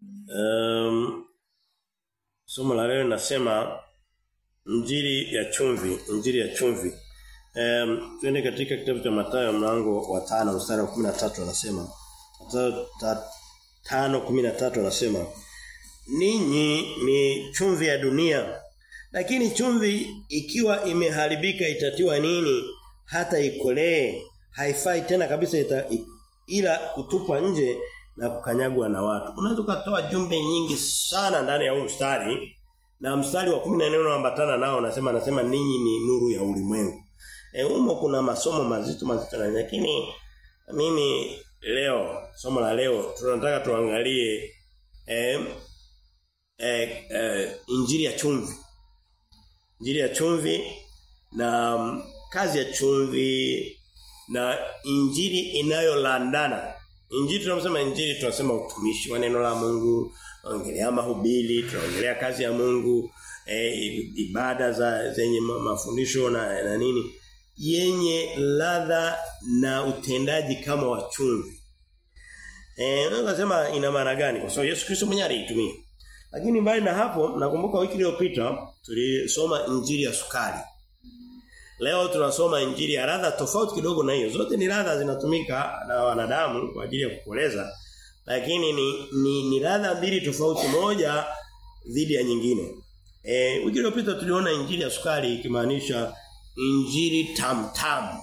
Um, somo la leo linasema Injili ya chumvi, Injili ya chumvi. Um, twende katika kitabu cha Mathayo mlango wa 5 mstari wa 13 anasema Mathayo 5:13 anasema Ninyi ni chumvi ya dunia. Lakini chumvi ikiwa imeharibika itatiwa nini? Hata ikolee. Haifai tena kabisa ita, ila kutupwa nje na kukanyagwa na watu. Unaweza kutoa jumbe nyingi sana ndani ya huu mstari na mstari wa 14 unaambatana nao unasema anasema ninyi ni nuru ya ulimwengu. E, humo kuna masomo mazito mazito na lakini mimi leo somo la leo tunataka tuangalie eh, eh, eh, injili ya chumvi. Injili ya chumvi na um, kazi ya chumvi na injili inayolandana. Injili tunasema injili tunasema utumishi wa neno la Mungu, tunaongelea mahubiri, tunaongelea kazi ya Mungu, e, ibada za zenye mafundisho na, na nini yenye ladha na utendaji kama wa chumvi. Eh, unasema ina maana gani? Kwa sababu Yesu Kristo mwenyewe aliitumia. Lakini mbali na hapo nakumbuka wiki iliyopita tulisoma injili ya sukari. Leo tunasoma injili ya ladha tofauti kidogo na hiyo. Zote ni ladha zinatumika na wanadamu kwa ajili ya kukoleza. Lakini ni ni, ni ladha mbili tofauti moja dhidi ya nyingine. Eh, wiki iliyopita tuliona injili ya sukari ikimaanisha injili tam tam.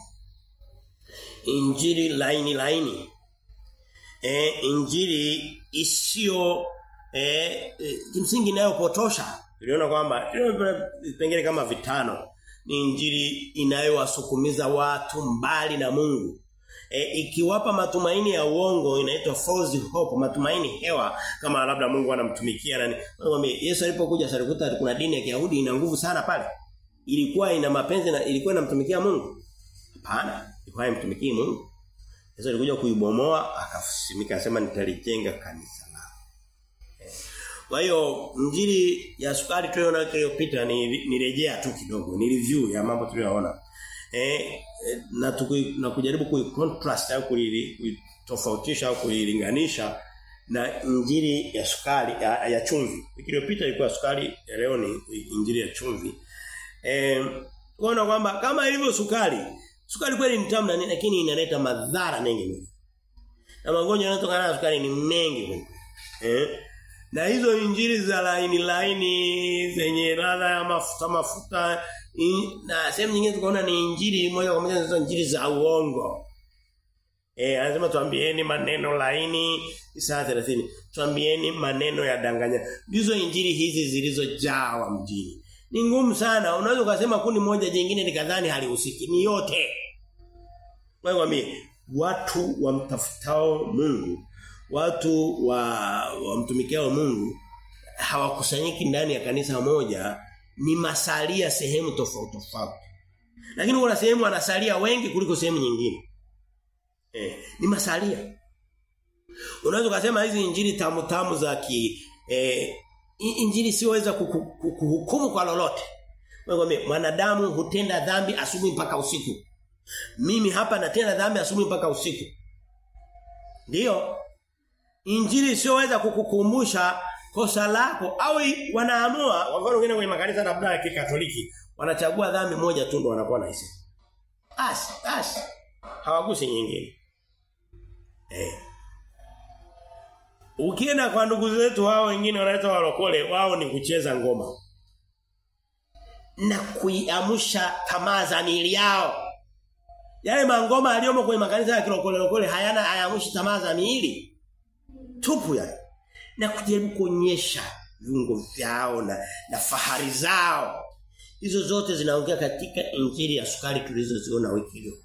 Injili laini laini. Eh, injili isiyo eh kimsingi inayopotosha. Tuliona kwamba vipengele kama vitano ni injili inayowasukumiza watu mbali na Mungu. E, ikiwapa matumaini ya uongo inaitwa false hope, matumaini hewa kama labda Mungu anamtumikia nani. Mwambie Yesu alipokuja salikuta kuna dini ya Kiyahudi ina nguvu sana pale. Ilikuwa ina mapenzi na ilikuwa inamtumikia Mungu. Hapana, ilikuwa inamtumikia Mungu. Yesu alikuja kuibomoa akasimika akasema nitalijenga kanisa langu. Kwa hiyo injili ya sukari tuliona iliyopita ni nirejea tu kidogo, ni review ya mambo tuliyoona. Eh na tuku, na kujaribu kuicontrast au kuitofautisha au kuilinganisha na injili ya sukari ya, ya chumvi. Wiki iliyopita ilikuwa sukari, leo ni injili ya chumvi. Eh kuona kwamba kama ilivyo sukari, sukari kweli ni tamu lakini inaleta madhara mengi mengi. Na magonjwa yanayotokana na sukari ni mengi mengi. Eh na hizo injili za laini laini zenye ladha ya mafuta mafuta in, na sehemu nyingine tukaona ni injili moja kwa moja ni injili za uongo. Eh anasema tuambieni maneno laini saa 30. Tuambieni maneno ya danganya. Ndizo injili hizi zilizojawa mjini. Ni ngumu sana. Unaweza ukasema kundi moja jingine nikadhani halihusiki. Ni yote. Wewe watu wamtafutao Mungu watu wa wamtumikiao Mungu hawakusanyiki ndani ya kanisa moja ni masalia sehemu tofauti tofauti. Lakini kuna sehemu wanasalia wengi kuliko sehemu nyingine. Eh, ni masalia. Unaweza kusema hizi injili tamu tamu za ki eh, injili siweza kuhukumu kwa lolote. Wewe mwanadamu hutenda dhambi asubuhi mpaka usiku. Mimi hapa natenda dhambi asubuhi mpaka usiku. Ndiyo, Injili sioweza kukukumbusha kosa lako au wanaamua wafano wengine kwenye makanisa labda ya Kikatoliki wanachagua dhambi moja tu ndo wanakuwa na hisi. Basi, basi. Hawagusi nyingine. Eh. Ukienda kwa ndugu zetu hao wengine wanaita walokole wao ni kucheza ngoma. Na kuiamsha tamaa za miili yao. Yale mangoma aliyomo kwenye makanisa ya kilokole lokole hayana hayamushi tamaa za miili tupu yani na kujaribu kuonyesha viungo vyao na, na fahari zao hizo zote zinaongea katika injili ya sukari tulizoziona wiki iliyopita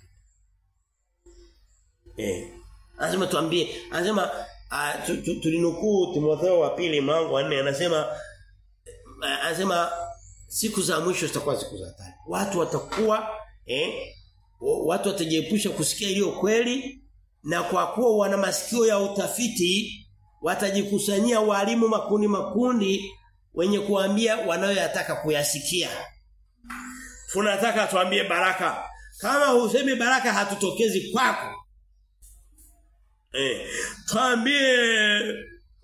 eh anasema tuambie anasema uh, tulinukuu Timotheo wa pili mlango wa 4 anasema uh, anasema siku za mwisho zitakuwa siku za hatari watu watakuwa eh watu watajiepusha kusikia iliyo kweli na kwa kuwa wana masikio ya utafiti watajikusanyia walimu makundi makundi wenye kuambia wanayoyataka kuyasikia. Tunataka tuambie baraka. Kama usemi baraka hatutokezi kwako. Eh, tuambie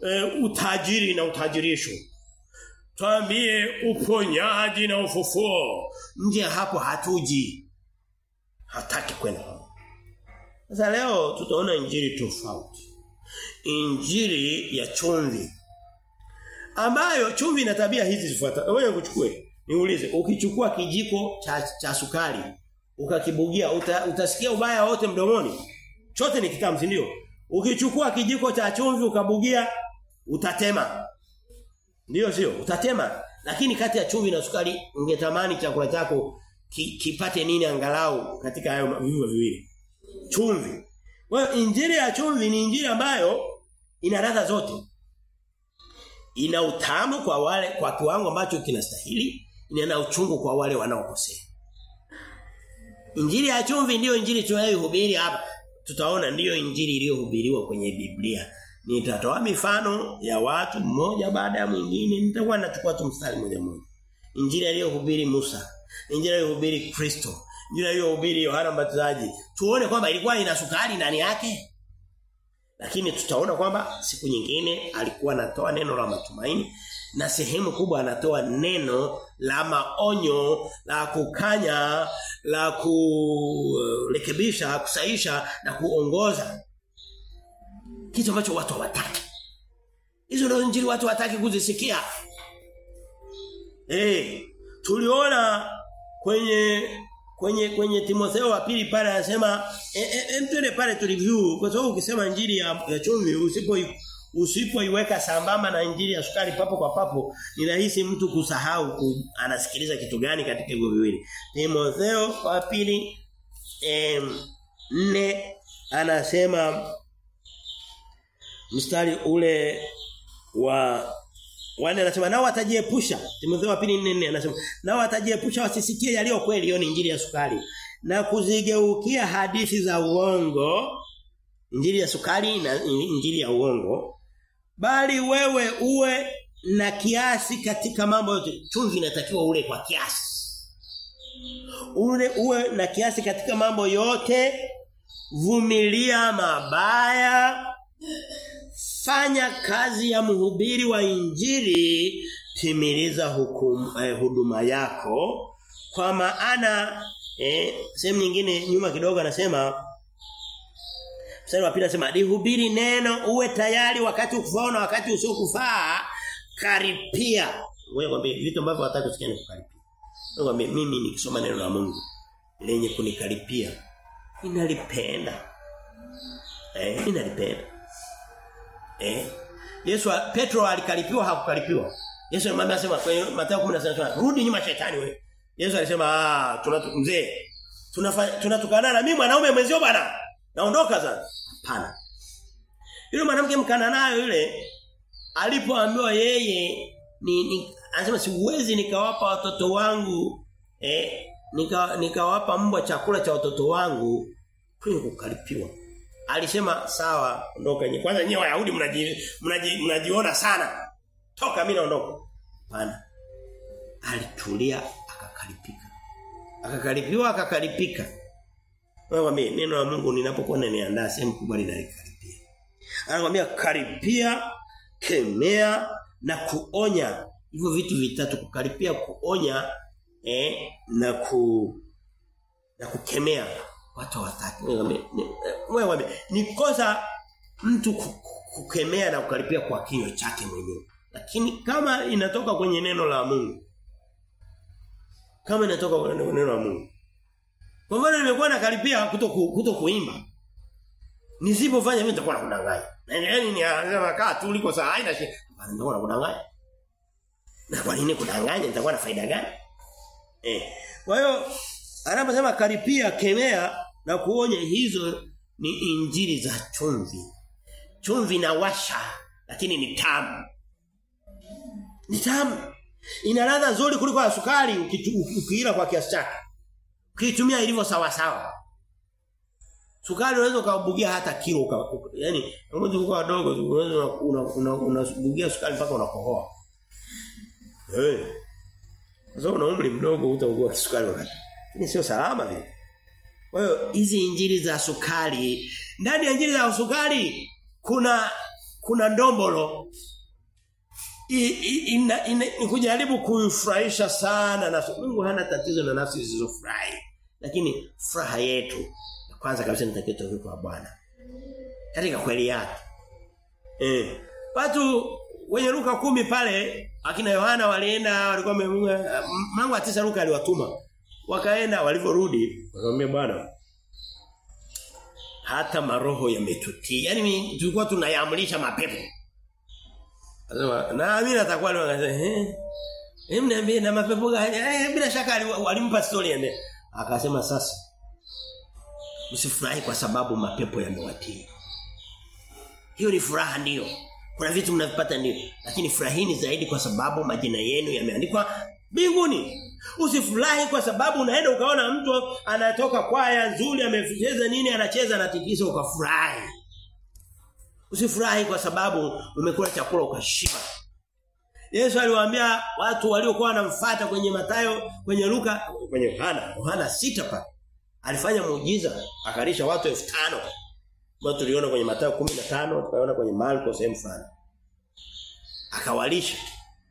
e, utajiri na utajirisho. Tuambie uponyaji na ufufuo. Nje hapo hatuji. Hataki kwenda. Sasa leo tutaona injili tofauti. Injili ya chumvi. Ambayo chumvi ina tabia hizi zifuatazo. Wewe kuchukue. Niulize, ukichukua kijiko cha, cha sukari ukakibugia uta, utasikia ubaya wote mdomoni? Chote ni kitamu, si ndio? Ukichukua kijiko cha chumvi ukabugia utatema. Ndio sio? Utatema. Lakini kati ya chumvi na sukari ungetamani chakula chako ki, kipate nini angalau katika hayo viungo viwili. Chumvi. Kwa injili ya chumvi ni injili ambayo ina ladha zote. Ina utamu kwa wale kwa kiwango ambacho kinastahili, ina uchungu kwa wale wanaokosea. Injili ya chumvi ndiyo injili tunayohubiri hapa. Tutaona ndiyo injili iliyohubiriwa kwenye Biblia. Nitatoa mifano ya watu mmoja baada ya mwingine. Nitakuwa nachukua tu mstari mmoja mmoja. Injili aliyohubiri Musa, injili aliyohubiri Kristo, injili aliyohubiri Yohana Mbatizaji. Tuone kwamba ilikuwa ina sukari ndani yake. Lakini tutaona kwamba siku nyingine alikuwa anatoa neno la matumaini na sehemu kubwa anatoa neno la maonyo, la kukanya, la kurekebisha, kusaisha na kuongoza. Kitu ambacho watu hawataki. Hizo ndio injili watu hawataki kuzisikia. Eh, tuliona kwenye kwenye kwenye Timotheo wa pili pale anasema em twende pale tu review kwa sababu ukisema injili ya, ya chumvi usipo usipoiweka sambamba na injili ya sukari papo kwa papo ni rahisi mtu kusahau ku, anasikiliza kitu gani katika hivyo viwili. Timotheo wa pili em, nne anasema mstari ule wa Wale anasema nao watajiepusha. Timotheo wa pili 4 anasema nao watajiepusha wasisikie yaliyo kweli hiyo ni injili ya sukari na kuzigeukia hadithi za uongo injili ya sukari na injili ya uongo bali wewe uwe na kiasi katika mambo yote chumvi inatakiwa ule kwa kiasi ule uwe na kiasi katika mambo yote vumilia mabaya fanya kazi ya mhubiri wa injili timiliza hukum, eh, huduma yako kwa maana eh, sehemu nyingine nyuma kidogo anasema Mstari wa pili anasema lihubiri neno uwe tayari wakati ukufaa na wakati usiokufaa karipia. Wewe kwambie vitu ambavyo hataki kusikia ni kukaripia. Wewe kwambie mimi nikisoma neno la Mungu lenye kunikaripia ninalipenda. Eh, ninalipenda. Eh. Yesu Petro alikaripiwa hakukaripiwa. Yesu alimwambia sema kwenye Mathayo 16 rudi nyuma shetani wewe. Yesu alisema ah tunatu mzee tunatukana na mimi mwanaume mwenzio bwana. Naondoka sasa. Hapana. Yule mwanamke mkana nayo yule alipoambiwa yeye ni, ni anasema siwezi nikawapa watoto wangu eh nika nikawapa mbwa chakula cha watoto wangu kwenye kukaripiwa. Alisema sawa ondoka nyewe. Kwanza nyewe Wayahudi mnaji, mnaji, mnajiona sana. Toka mimi naondoka. Hapana. Alitulia akakaripika. Akakaripiwa akakaripika. Wewe mwambie neno la Mungu ninapokuwa naniandaa sehemu kubwa linalikaripia. Anakuambia karipia, kemea na kuonya. Hivyo vitu vitatu kukaripia, kuonya eh na ku na kukemea watu hawataki. Wewe mwambie ni kosa mtu kukemea na kukaripia kwa kinywa chake mwenyewe. Lakini kama inatoka kwenye neno la Mungu kama inatoka kwenye neno la Mungu kwa mfano nimekuwa nakaribia kuto ku, kuto kuimba. Nisipofanya mimi nitakuwa nakudanganya. Na yaani ni anasema kaa tu uliko saa haina shida. Bana nitakuwa nakudanganya. Na kwa nini kudanganya nitakuwa na faida gani? Eh. Kwa hiyo anaposema karipia, kemea na kuonya hizo ni injili za chumvi. Chumvi na washa lakini ni tamu. Ni tamu. Ina ladha nzuri kuliko ya sukari ukiila kwa kiasi chake. Ukitumia ilivyo sawa sawa. Sukari unaweza ukabugia hata kilo uka, uka, yani ngoja uko wadogo unaweza unabugia una, una, sukari mpaka unakohoa. Eh. Hey. Sasa una umri mdogo utaugua sukari wakati. Ni sio salama vile. Kwa hiyo hizi injili za sukari, ndani ya injili za sukari kuna kuna ndombolo I, i, ina, ina, ni kujaribu kuifurahisha sana na Mungu hana tatizo na nafsi zisizofurahi lakini furaha yetu kwanza kabisa nitakiwa kwa Bwana katika kweli yake eh watu wenye Luka kumi pale akina Yohana walienda walikuwa mlango wa tisa Luka aliwatuma wakaenda walivyorudi wakamwambia bwana hata maroho yametutii yani tulikuwa tunayamlisha mapepo Anasema na mimi natakuwa leo akasema eh Hem niambie na mapepo gani? Eh bila shaka walimpa story ende. Akasema sasa msifurahi kwa sababu mapepo yamewatii. Hiyo ni furaha ndio. Kuna vitu mnavipata ndio, lakini furahini zaidi kwa sababu majina yenu yameandikwa mbinguni. Usifurahi kwa sababu unaenda ukaona mtu anatoka kwaya nzuri amecheza nini anacheza na tikisa ukafurahi. Usifurahi kwa sababu umekula chakula ukashiba. Yesu aliwaambia watu waliokuwa wanamfuata kwenye Matayo, kwenye Luka, kwenye Yohana, Yohana sita pale. Alifanya muujiza, akalisha watu 5000. Mbona tuliona kwenye Mathayo 15, tukaona kwenye Marko sehemu fulani. Akawalisha.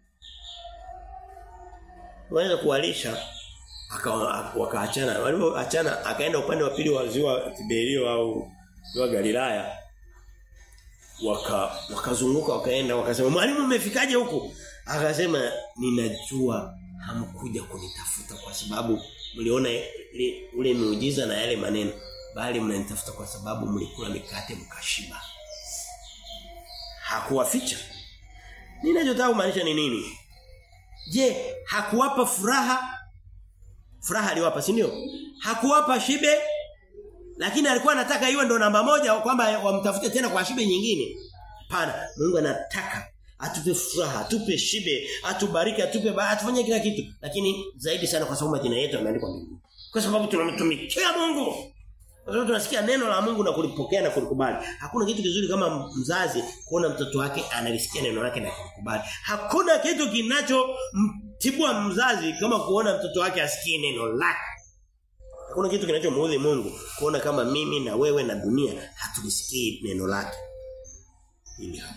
Waweza kuwalisha wakaachana. Walipoachana akaenda upande wa pili wa ziwa Tiberio au ziwa Galilaya. Waka wakazunguka wakaenda wakasema mwalimu umefikaje huku? Akasema ninajua hamkuja kunitafuta kwa sababu mliona ule muujiza na yale maneno bali mnanitafuta kwa sababu mlikula mikate mkashiba. Hakuwaficha. Ninachotaka kumaanisha ni nini? Je, hakuwapa furaha? Furaha aliwapa, si ndio? Hakuwapa shibe? Lakini alikuwa anataka iwe ndo namba moja kwamba wamtafute tena kwa shibe nyingine. Hapana, Mungu anataka atupe furaha, atupe shibe, atubariki, atupe ba, atufanye kila kitu. Lakini zaidi sana kwa sababu majina yetu yameandikwa mbinguni. Kwa sababu tunamtumikia Mungu. Kwa sababu tunasikia neno la Mungu na kulipokea na kulikubali. Hakuna kitu kizuri kama mzazi kuona mtoto wake analisikia neno lake na kulikubali. Hakuna kitu kinachomtibua mzazi kama kuona mtoto wake asikie neno lake. Hakuna kitu kinachomuudhi Mungu kuona kama mimi na wewe na dunia hatulisikii neno lake. Hili hapa.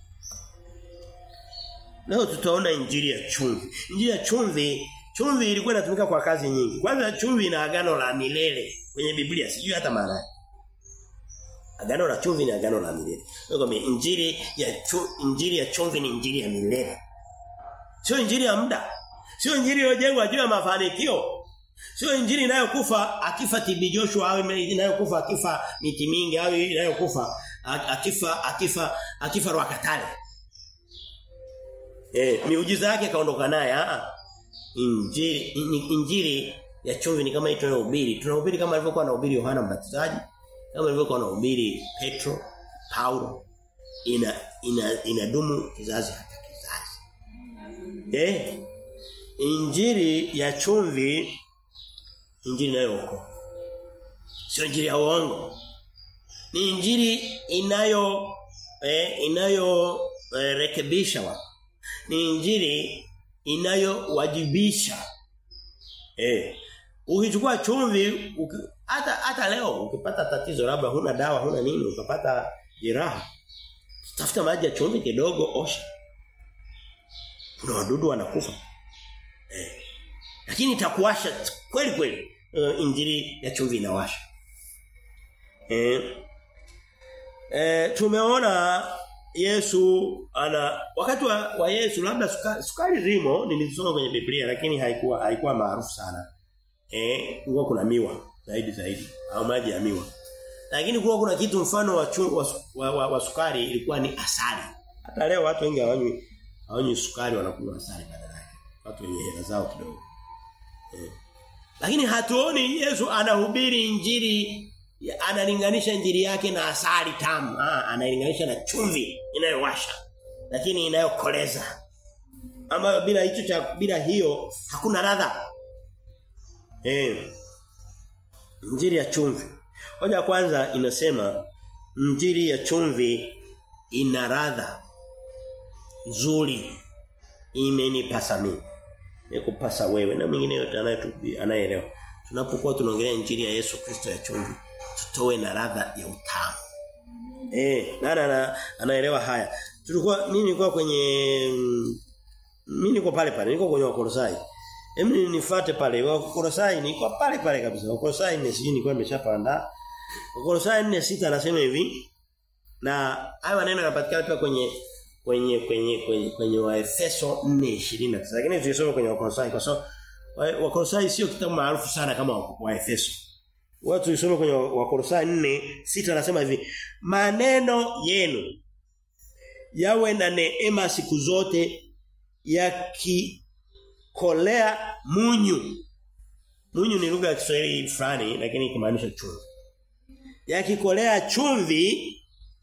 Leo tutaona injili ya chumvi. Injili ya chumvi, chumvi ilikuwa inatumika kwa kazi nyingi. Kwanza chumvi ina agano la milele kwenye Biblia, sijui hata maana yake. Agano la chumvi ni agano la milele. Ndio injili ya chu, injili ya chumvi ni injili ya milele. Sio injili ya muda. Sio injili iliyojengwa juu ya mafanikio. Sio injili inayokufa akifa TB Joshua au inayokufa akifa miti mingi au inayokufa akifa akifa akifa Rwakatale. Eh, miujiza yake kaondoka naye ah. Injili injili ya chumvi ni kama hii tunayohubiri. Tunahubiri kama alivyokuwa anahubiri Yohana Mbatizaji, kama alivyokuwa anahubiri Petro, Paulo. Ina ina inadumu kizazi hata kizazi. Eh? Injili ya chumvi injili inayookoa. Sio injili ya uongo. Ni injili inayo eh, inayo eh, rekebisha watu. Ni injili inayowajibisha. Eh. Ukichukua chumvi hata hata leo ukipata tatizo labda huna dawa huna nini ukapata jeraha tafuta maji ya chumvi kidogo osha. Kuna wadudu wanakufa. Eh. Lakini itakuwasha kweli kweli. Uh, injili ya chumvi inawasha. Eh. Eh tumeona Yesu ana wakati wa, wa Yesu labda sukari, sukari zimo nilisoma kwenye Biblia lakini haikuwa haikuwa maarufu sana. Eh, kulikuwa kuna miwa zaidi zaidi au maji ya miwa. Lakini kulikuwa kuna kitu mfano wa, chu, wa, wa, wa, wa sukari ilikuwa ni asali. Hata leo watu wengi hawanywi hawanywi sukari wanakunywa asali badala yake. Watu wenye hela zao kidogo. Eh. Lakini hatuoni Yesu anahubiri injili analinganisha injili yake na asali tamu. Ah, analinganisha na chumvi inayowasha lakini inayokoleza. Ambayo bila hicho cha bila hiyo hakuna ladha. Eh. Injili ya chumvi. Hoja kwanza inasema injili ya chumvi ina ladha nzuri. Imenipasa mimi. Nikupasa wewe na mwingine yote anayeelewa. Tunapokuwa tunaongelea injili ya Yesu Kristo ya chumvi, tutoe na ladha ya utamu. Eh, nana ana, anaelewa haya. Tulikuwa mimi nilikuwa kwenye mm, mimi niko pale pale, niko kwenye Wakolosai. Hem nifuate pale. Wakolosai niko pale pale kabisa. Wakolosai ni sijui nilikuwa nimeshapanda. Wakolosai 4:6 anasema hivi. Na haya maneno yanapatikana pia kwenye kwenye kwenye kwenye kwenye Waefeso 4:29. Lakini tulisoma kwenye Wakolosai kwa sababu Wakolosai sio kitabu maarufu sana kama Waefeso. Watu tulisoma kwenye Wakolosai 4:6 anasema hivi. Maneno yenu yawe na neema siku zote yakikolea munyu. Munyu ni lugha ya Kiswahili fulani lakini ikimaanisha chumvi. Yakikolea chumvi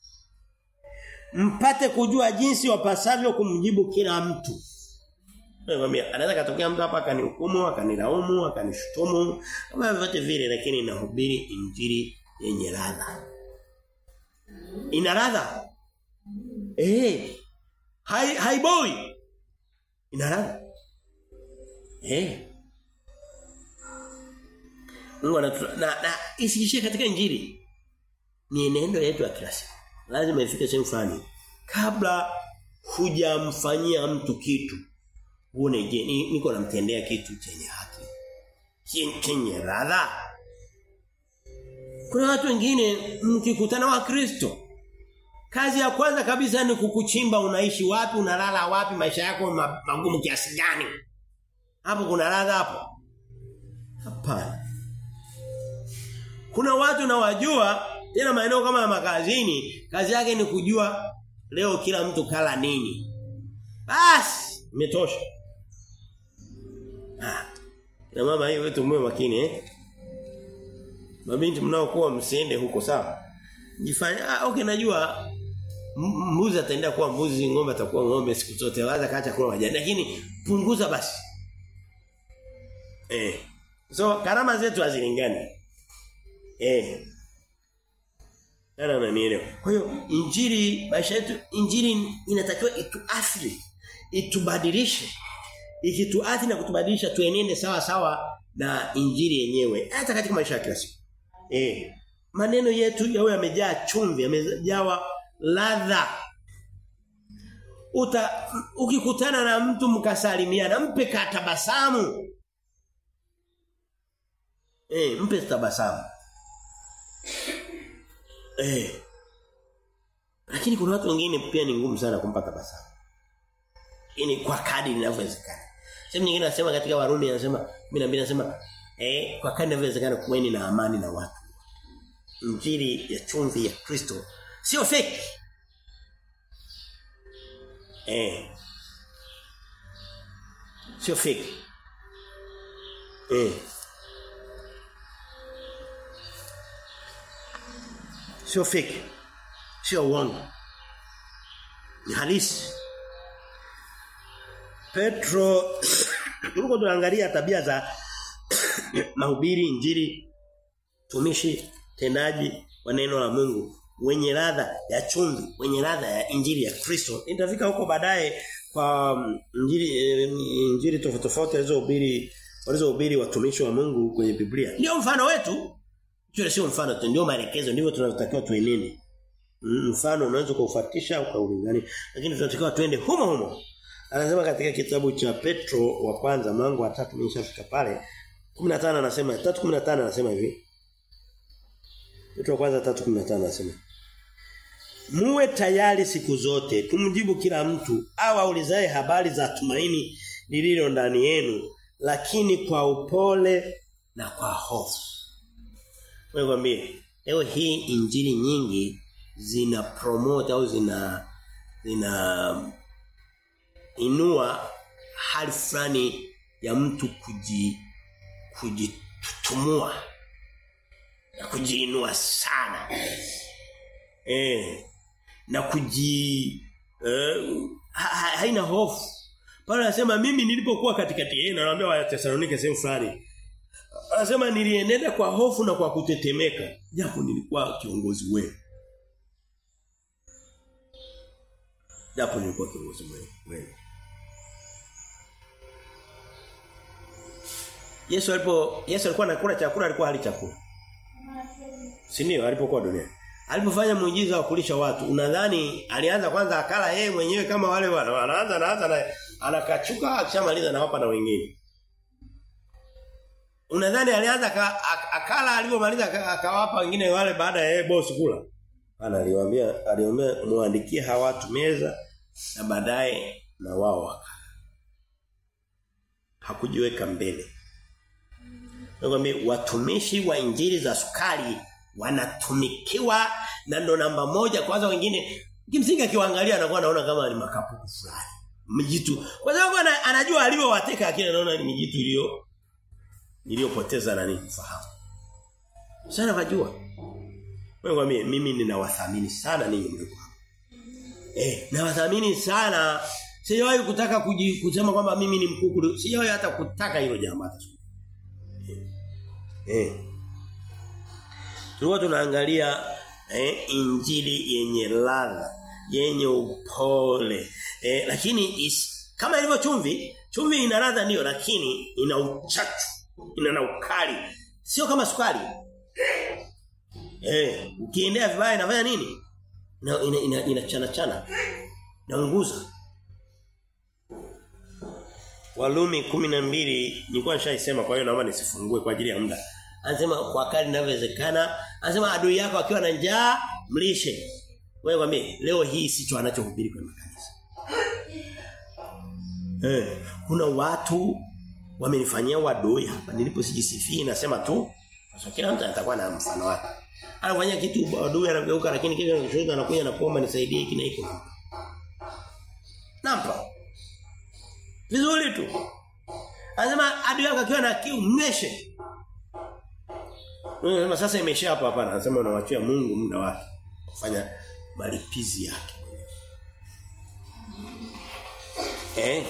mpate kujua jinsi wapasavyo kumjibu kila mtu. Nakwambia anaweza katokea mtu hapa akanihukumu, akanilaumu, akanishutumu, kama vyote vile lakini nahubiri injili yenye ladha. Ina ladha. Eh. Hai hai boy. Ina ladha. Eh. Mungu anatu na, na isiishie katika injili. Ni neno yetu ya kila siku. Lazima ifike sehemu fulani. Kabla hujamfanyia mtu kitu uone je niko namtendea kitu chenye haki. Chenye ladha. Kuna watu wengine mkikutana wa Kristo Kazi ya kwanza kabisa ni kukuchimba unaishi wapi, unalala wapi, maisha yako magumu kiasi gani. Hapo kuna ladha hapo? Hapana. Kuna watu na wajua tena maeneo kama ya makazini, kazi yake ni kujua leo kila mtu kala nini. Basi, imetosha. Ah. Na mama hiyo wetu mwe makini eh. Mabinti mnaokuwa msiende huko sawa. Jifanya ah okay najua mbuzi ataenda kuwa mbuzi, ng'ombe atakuwa ng'ombe siku zote. Waza kaacha kula majani. Lakini punguza basi. Eh. So karama zetu hazilingani. Eh. Nani ananielewa? Kwa hiyo injili maisha yetu injili inatakiwa ituathiri, itubadilishe. Ikituathiri na kutubadilisha tuenende sawa sawa na injili yenyewe hata katika maisha ya kila siku. Eh. Maneno yetu yawe yamejaa chumvi, yamejawa ladha. Uta ukikutana na mtu mkasalimiana, mpe katabasamu. Eh, mpe tabasamu. Eh. Lakini kuna watu wengine pia ni ngumu sana kumpa tabasamu. Ini kwa kadri inavyowezekana. Sehemu nyingine nasema katika Warumi anasema 12 anasema eh kwa kadri inavyowezekana kuweni na amani na watu. Injili ya chumvi ya Kristo sio fake. Eh. Sio fake. Eh. Sio fake. Sio uongo. Ni halisi. Petro tuko tunaangalia tabia za mahubiri injili tumishi tendaji wa neno la Mungu wenye ladha ya chumvi, wenye ladha ya injili ya Kristo. Nitafika huko baadaye kwa injili injili tofauti tofauti alizohubiri walizohubiri watumishi wa Mungu kwenye Biblia. Ndio mfano wetu. Hiyo sio mfano tu, ndio maelekezo, ndivyo tunatakiwa tuenende. Mfano unaweza kuufuatisha ukaulingania, lakini tunatakiwa tuende humo humo. Anasema katika kitabu cha Petro wa kwanza mlango wa 3 nimeshafika pale. 15 anasema 3:15 anasema hivi. Petro wa kwanza 3:15 anasema Muwe tayari siku zote kumjibu kila mtu au aulizaye habari za tumaini lililo ndani yenu lakini kwa upole na kwa hofu. Wewe mwambie leo hii injili nyingi zina promote au zina zina inua hali fulani ya mtu kuji kujitutumua na kujiinua sana. Eh na kuji eh, ha, haina hofu. Paulo anasema mimi nilipokuwa katikati yenu naambia wa Thessalonike sehemu fulani. Anasema nilienenda kwa hofu na kwa kutetemeka japo nilikuwa kiongozi wenu. Japo nilikuwa kiongozi wenu. Yesu alipo Yesu alikuwa anakula chakula alikuwa hali chakula. Si ndio alipokuwa duniani. alipofanya muujiza wa kulisha watu unadhani alianza kwanza akala yeye mwenyewe kama wale wana anaanza anaanza na anakachuka akishamaliza na wapa na wengine unadhani alianza ka, akala alipomaliza akawapa wengine wale baada ya yeye boss kula ana aliwaambia aliomba muandikie hawa watu meza na baadaye na wao wakala hakujiweka mbele Nakwambia watumishi wa injili za sukari wanatumikiwa na ndo namba moja kwanza wengine kimsingi akiwaangalia anakuwa anaona kama ni makapuku fulani mjitu kwa sababu anajua alivyowateka akili anaona ni mijitu iliyo iliyopoteza nani fahamu sana wajua wewe mimi ninawathamini sana ninyi mliko eh nawathamini sana sijawahi kutaka kuji, kusema kwamba mimi ni mkuu sijawahi hata kutaka hilo jambo hata Eh. Tulikuwa tunaangalia eh, injili yenye ladha, yenye upole. Eh, lakini is, kama ilivyo chumvi, chumvi ina ladha ndio lakini ina uchachu, ina na ukali. Sio kama sukari. Eh, ukiendea vibaya inafanya nini? Ina ina, ina, ina chana chana. Naunguza. Walumi 12 nilikuwa nishaisema kwa hiyo naomba nisifungue kwa ajili ya muda. Anasema kwa kadri inavyowezekana, anasema adui yako akiwa na njaa mlishe. Wewe mwambie leo hii sicho anachohubiri kwenye makanisa. Eh, kuna watu wamenifanyia wadoi hapa niliposijisifii nasema tu sasa kila mtu atakuwa na mfano wake. Anafanya kitu wadoi anageuka lakini kile anachoshika anakuja na kuomba nisaidie hiki na hiki. Nampa. Vizuri tu. Anasema adui yako akiwa na kiu mnyweshe. Unasema sasa imesha hapa hapana. Anasema unawachia Mungu muda wake kufanya malipizi yake. Eh?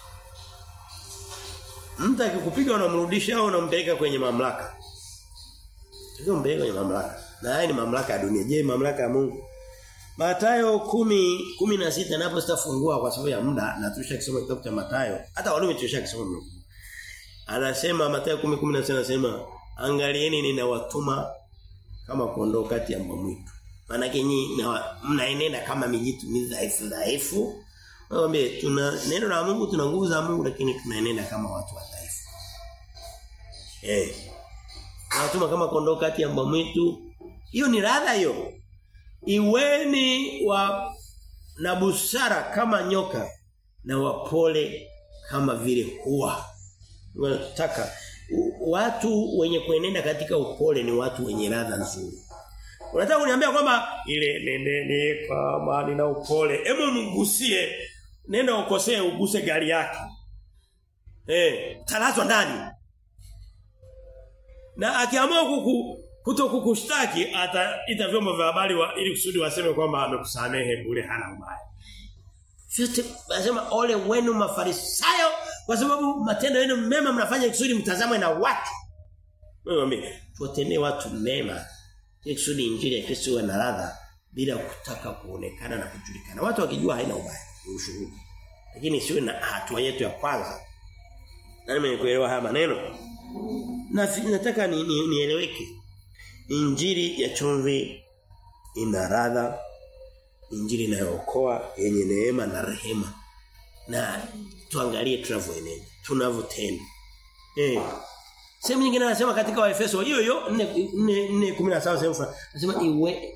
Mtu akikupiga unamrudisha au unampeleka kwenye mamlaka. Sio mpeleka kwenye mamlaka. Na haya ni mamlaka ya dunia. Je, mamlaka ya Mungu? Mathayo 10 16 napo sitafungua kwa sababu ya muda na tulisha kisoma kitabu cha Mathayo. Hata Warumi tulisha kisoma. Anasema Mathayo 10 16 anasema angalieni ninawatuma kama kondoo kati ya mbwa mwitu. Maana nyinyi mnaenenda kama mijitu midhaifu dhaifu. Mwambie tuna neno la Mungu tuna nguvu za Mungu lakini tunaenenda kama watu wadhaifu. Eh. Nawatuma kama kondoo kati ya mbwa mwitu. Hiyo ni radha hiyo. Iweni wa na busara kama nyoka na wapole kama vile huwa. Nataka watu wenye kuenenda katika upole ni watu wenye ladha nzuri. Unataka kuniambia kwamba ile nendeni kama nina upole. Hebu mgusie. Nenda ukosee uguse gari yake. Eh, talazwa ndani. Na akiamua kuku kuto kukushtaki ataita vyombo vya habari wa, ili kusudi waseme kwamba amekusamehe bure hana ubaya. Vyote nasema ole wenu mafarisayo kwa sababu matendo yenu mema mnafanya kusudi mtazamwe na watu. Wewe tuwatendee watu mema. Ili kusudi injili ya Kristo iwe na ladha bila kutaka kuonekana na kujulikana. Watu wakijua haina ubaya, ni ushuhuda. Lakini siwe na hatua yetu ya kwanza. Nani mwenye kuelewa haya maneno? Na nataka ni, ni, nieleweke. Injili ya chumvi ina ladha injili inayookoa yenye neema na rehema. Na tuangalie tunavyoenenda, tunavyotenda. Eh. Sehemu nyingine anasema katika Waefeso hiyo hiyo 4:17 sehemu fulani. Anasema iwe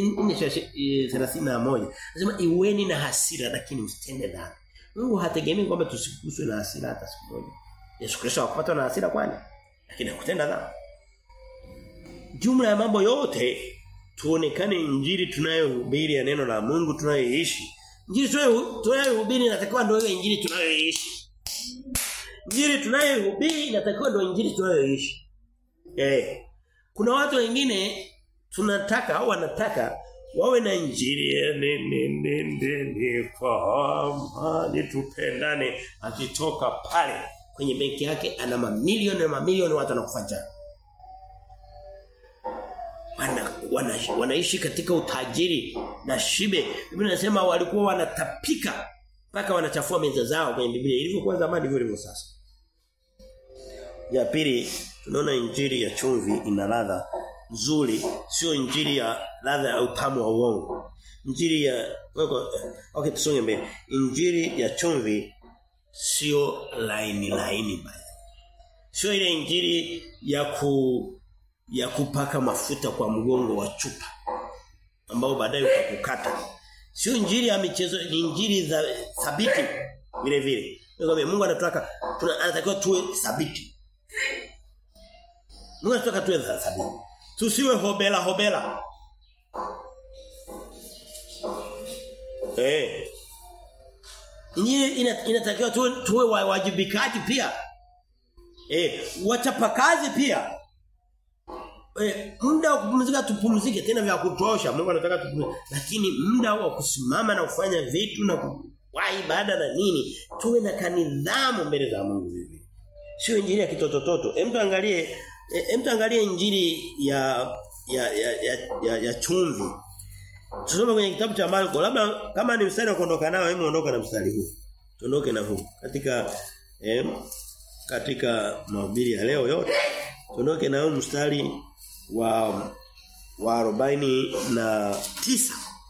4:31. Anasema iweni na hasira lakini msitende dhambi. Mungu hategemei kwamba tusiguswe na hasira hata siku moja. Yesu Kristo hakupatwa na hasira kwani? Lakini hakutenda dhambi. Jumla ya mambo yote tuonekane injili tunayohubiri ya neno la Mungu tunayoishi. Injili tunayohubiri inatakiwa ndio ile injili tunayoishi. Injili tunayohubiri inatakiwa ndio injili tunayoishi. Eh. Kuna watu wengine tunataka au wanataka wawe na injili ni ni ni ni, ni kwa amani tupendane akitoka pale kwenye benki yake ana mamilioni na mamilioni watu wanakufuata wana, wana, wanaishi katika utajiri na shibe. Biblia inasema walikuwa wanatapika mpaka wanachafua meza zao kwenye Biblia. Ilivyokuwa zamani ndivyo ilivyo sasa. Ya pili tunaona injili ya chumvi ina ladha nzuri, sio injili ya ladha ya utamu wa uongo. Injili ya weko, okay tusonge mbele. Injili ya chumvi sio laini laini baya. Sio ile injili ya ku ya kupaka mafuta kwa mgongo wa chupa ambao baadaye utakukata. Sio injili ya michezo, ni injili za thabiti vile vile. Ngombe Mungu anataka tuna anatakiwa tuwe thabiti. Mungu anataka tuwe thabiti. Tusiwe hobela hobela. Eh. Injili ina, inatakiwa tuwe, tuwe wajibikaji pia. Eh, wachapakazi pia. Eh, muda wa kupumzika tupumzike tena vya kutosha. Mungu anataka tupumzike. Lakini muda wa kusimama na kufanya vitu na kuwahi ibada na nini, tuwe na kanidhamu mbele za Mungu hivi. Sio injili ya kitotototo. Hem tuangalie hem tuangalie injili ya ya ya ya, ya, ya chumvi. Tusome kwenye kitabu cha Marko. Labda kama ni mstari wa kuondoka nao, hebu ondoka na mstari huu. Tuondoke na huu. Katika eh, katika mahubiri ya leo yote. Tuondoke na huu mstari wa wa 49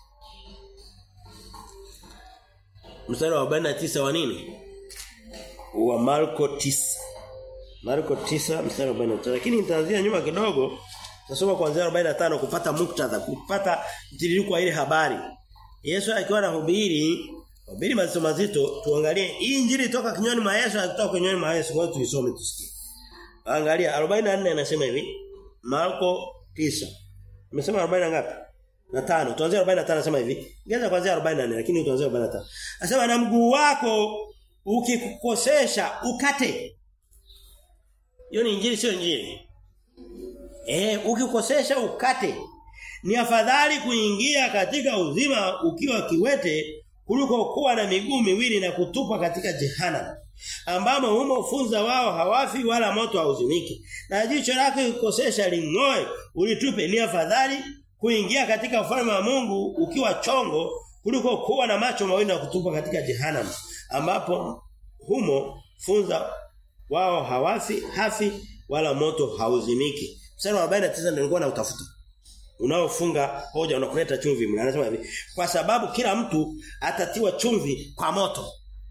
mstari wa 49 wa nini wa Marko 9 Marko 9 mstari wa 49 lakini nitaanzia nyuma kidogo Nasoma kuanzia 45 kupata muktadha, kupata mtiririko wa ile habari. Yesu akiwa anahubiri, hubiri mazito mazito, tuangalie hii injili toka kinywani mwa Yesu na kutoka kinywani mwa Yesu, kwa tuisome tusikie. Angalia 44 anasema hivi. Marko 9. Amesema 40 ngapi? Na 5. Tuanze 45 anasema hivi. Ngeza kuanzia 44 lakini tuanze 45. Anasema na mguu wako ukikukosesha ukate. Hiyo ni injili sio injili. Eh, ukikosesha ukate. Ni afadhali kuingia katika uzima ukiwa kiwete kuliko kuwa na miguu miwili na kutupa katika jehanamu ambamo humo funza wao hawafi wala moto hauzimiki na jicho lako ikosesha lingoe ulitupe ni afadhali kuingia katika ufalme wa Mungu ukiwa chongo kuliko kuwa na macho mawili na kutupa katika jehanamu ambapo humo funza wao hawafi hafi wala moto hauzimiki mstari wa 49 ndio nilikuwa na utafuta unaofunga hoja unakuleta chumvi mna anasema hivi kwa sababu kila mtu atatiwa chumvi kwa moto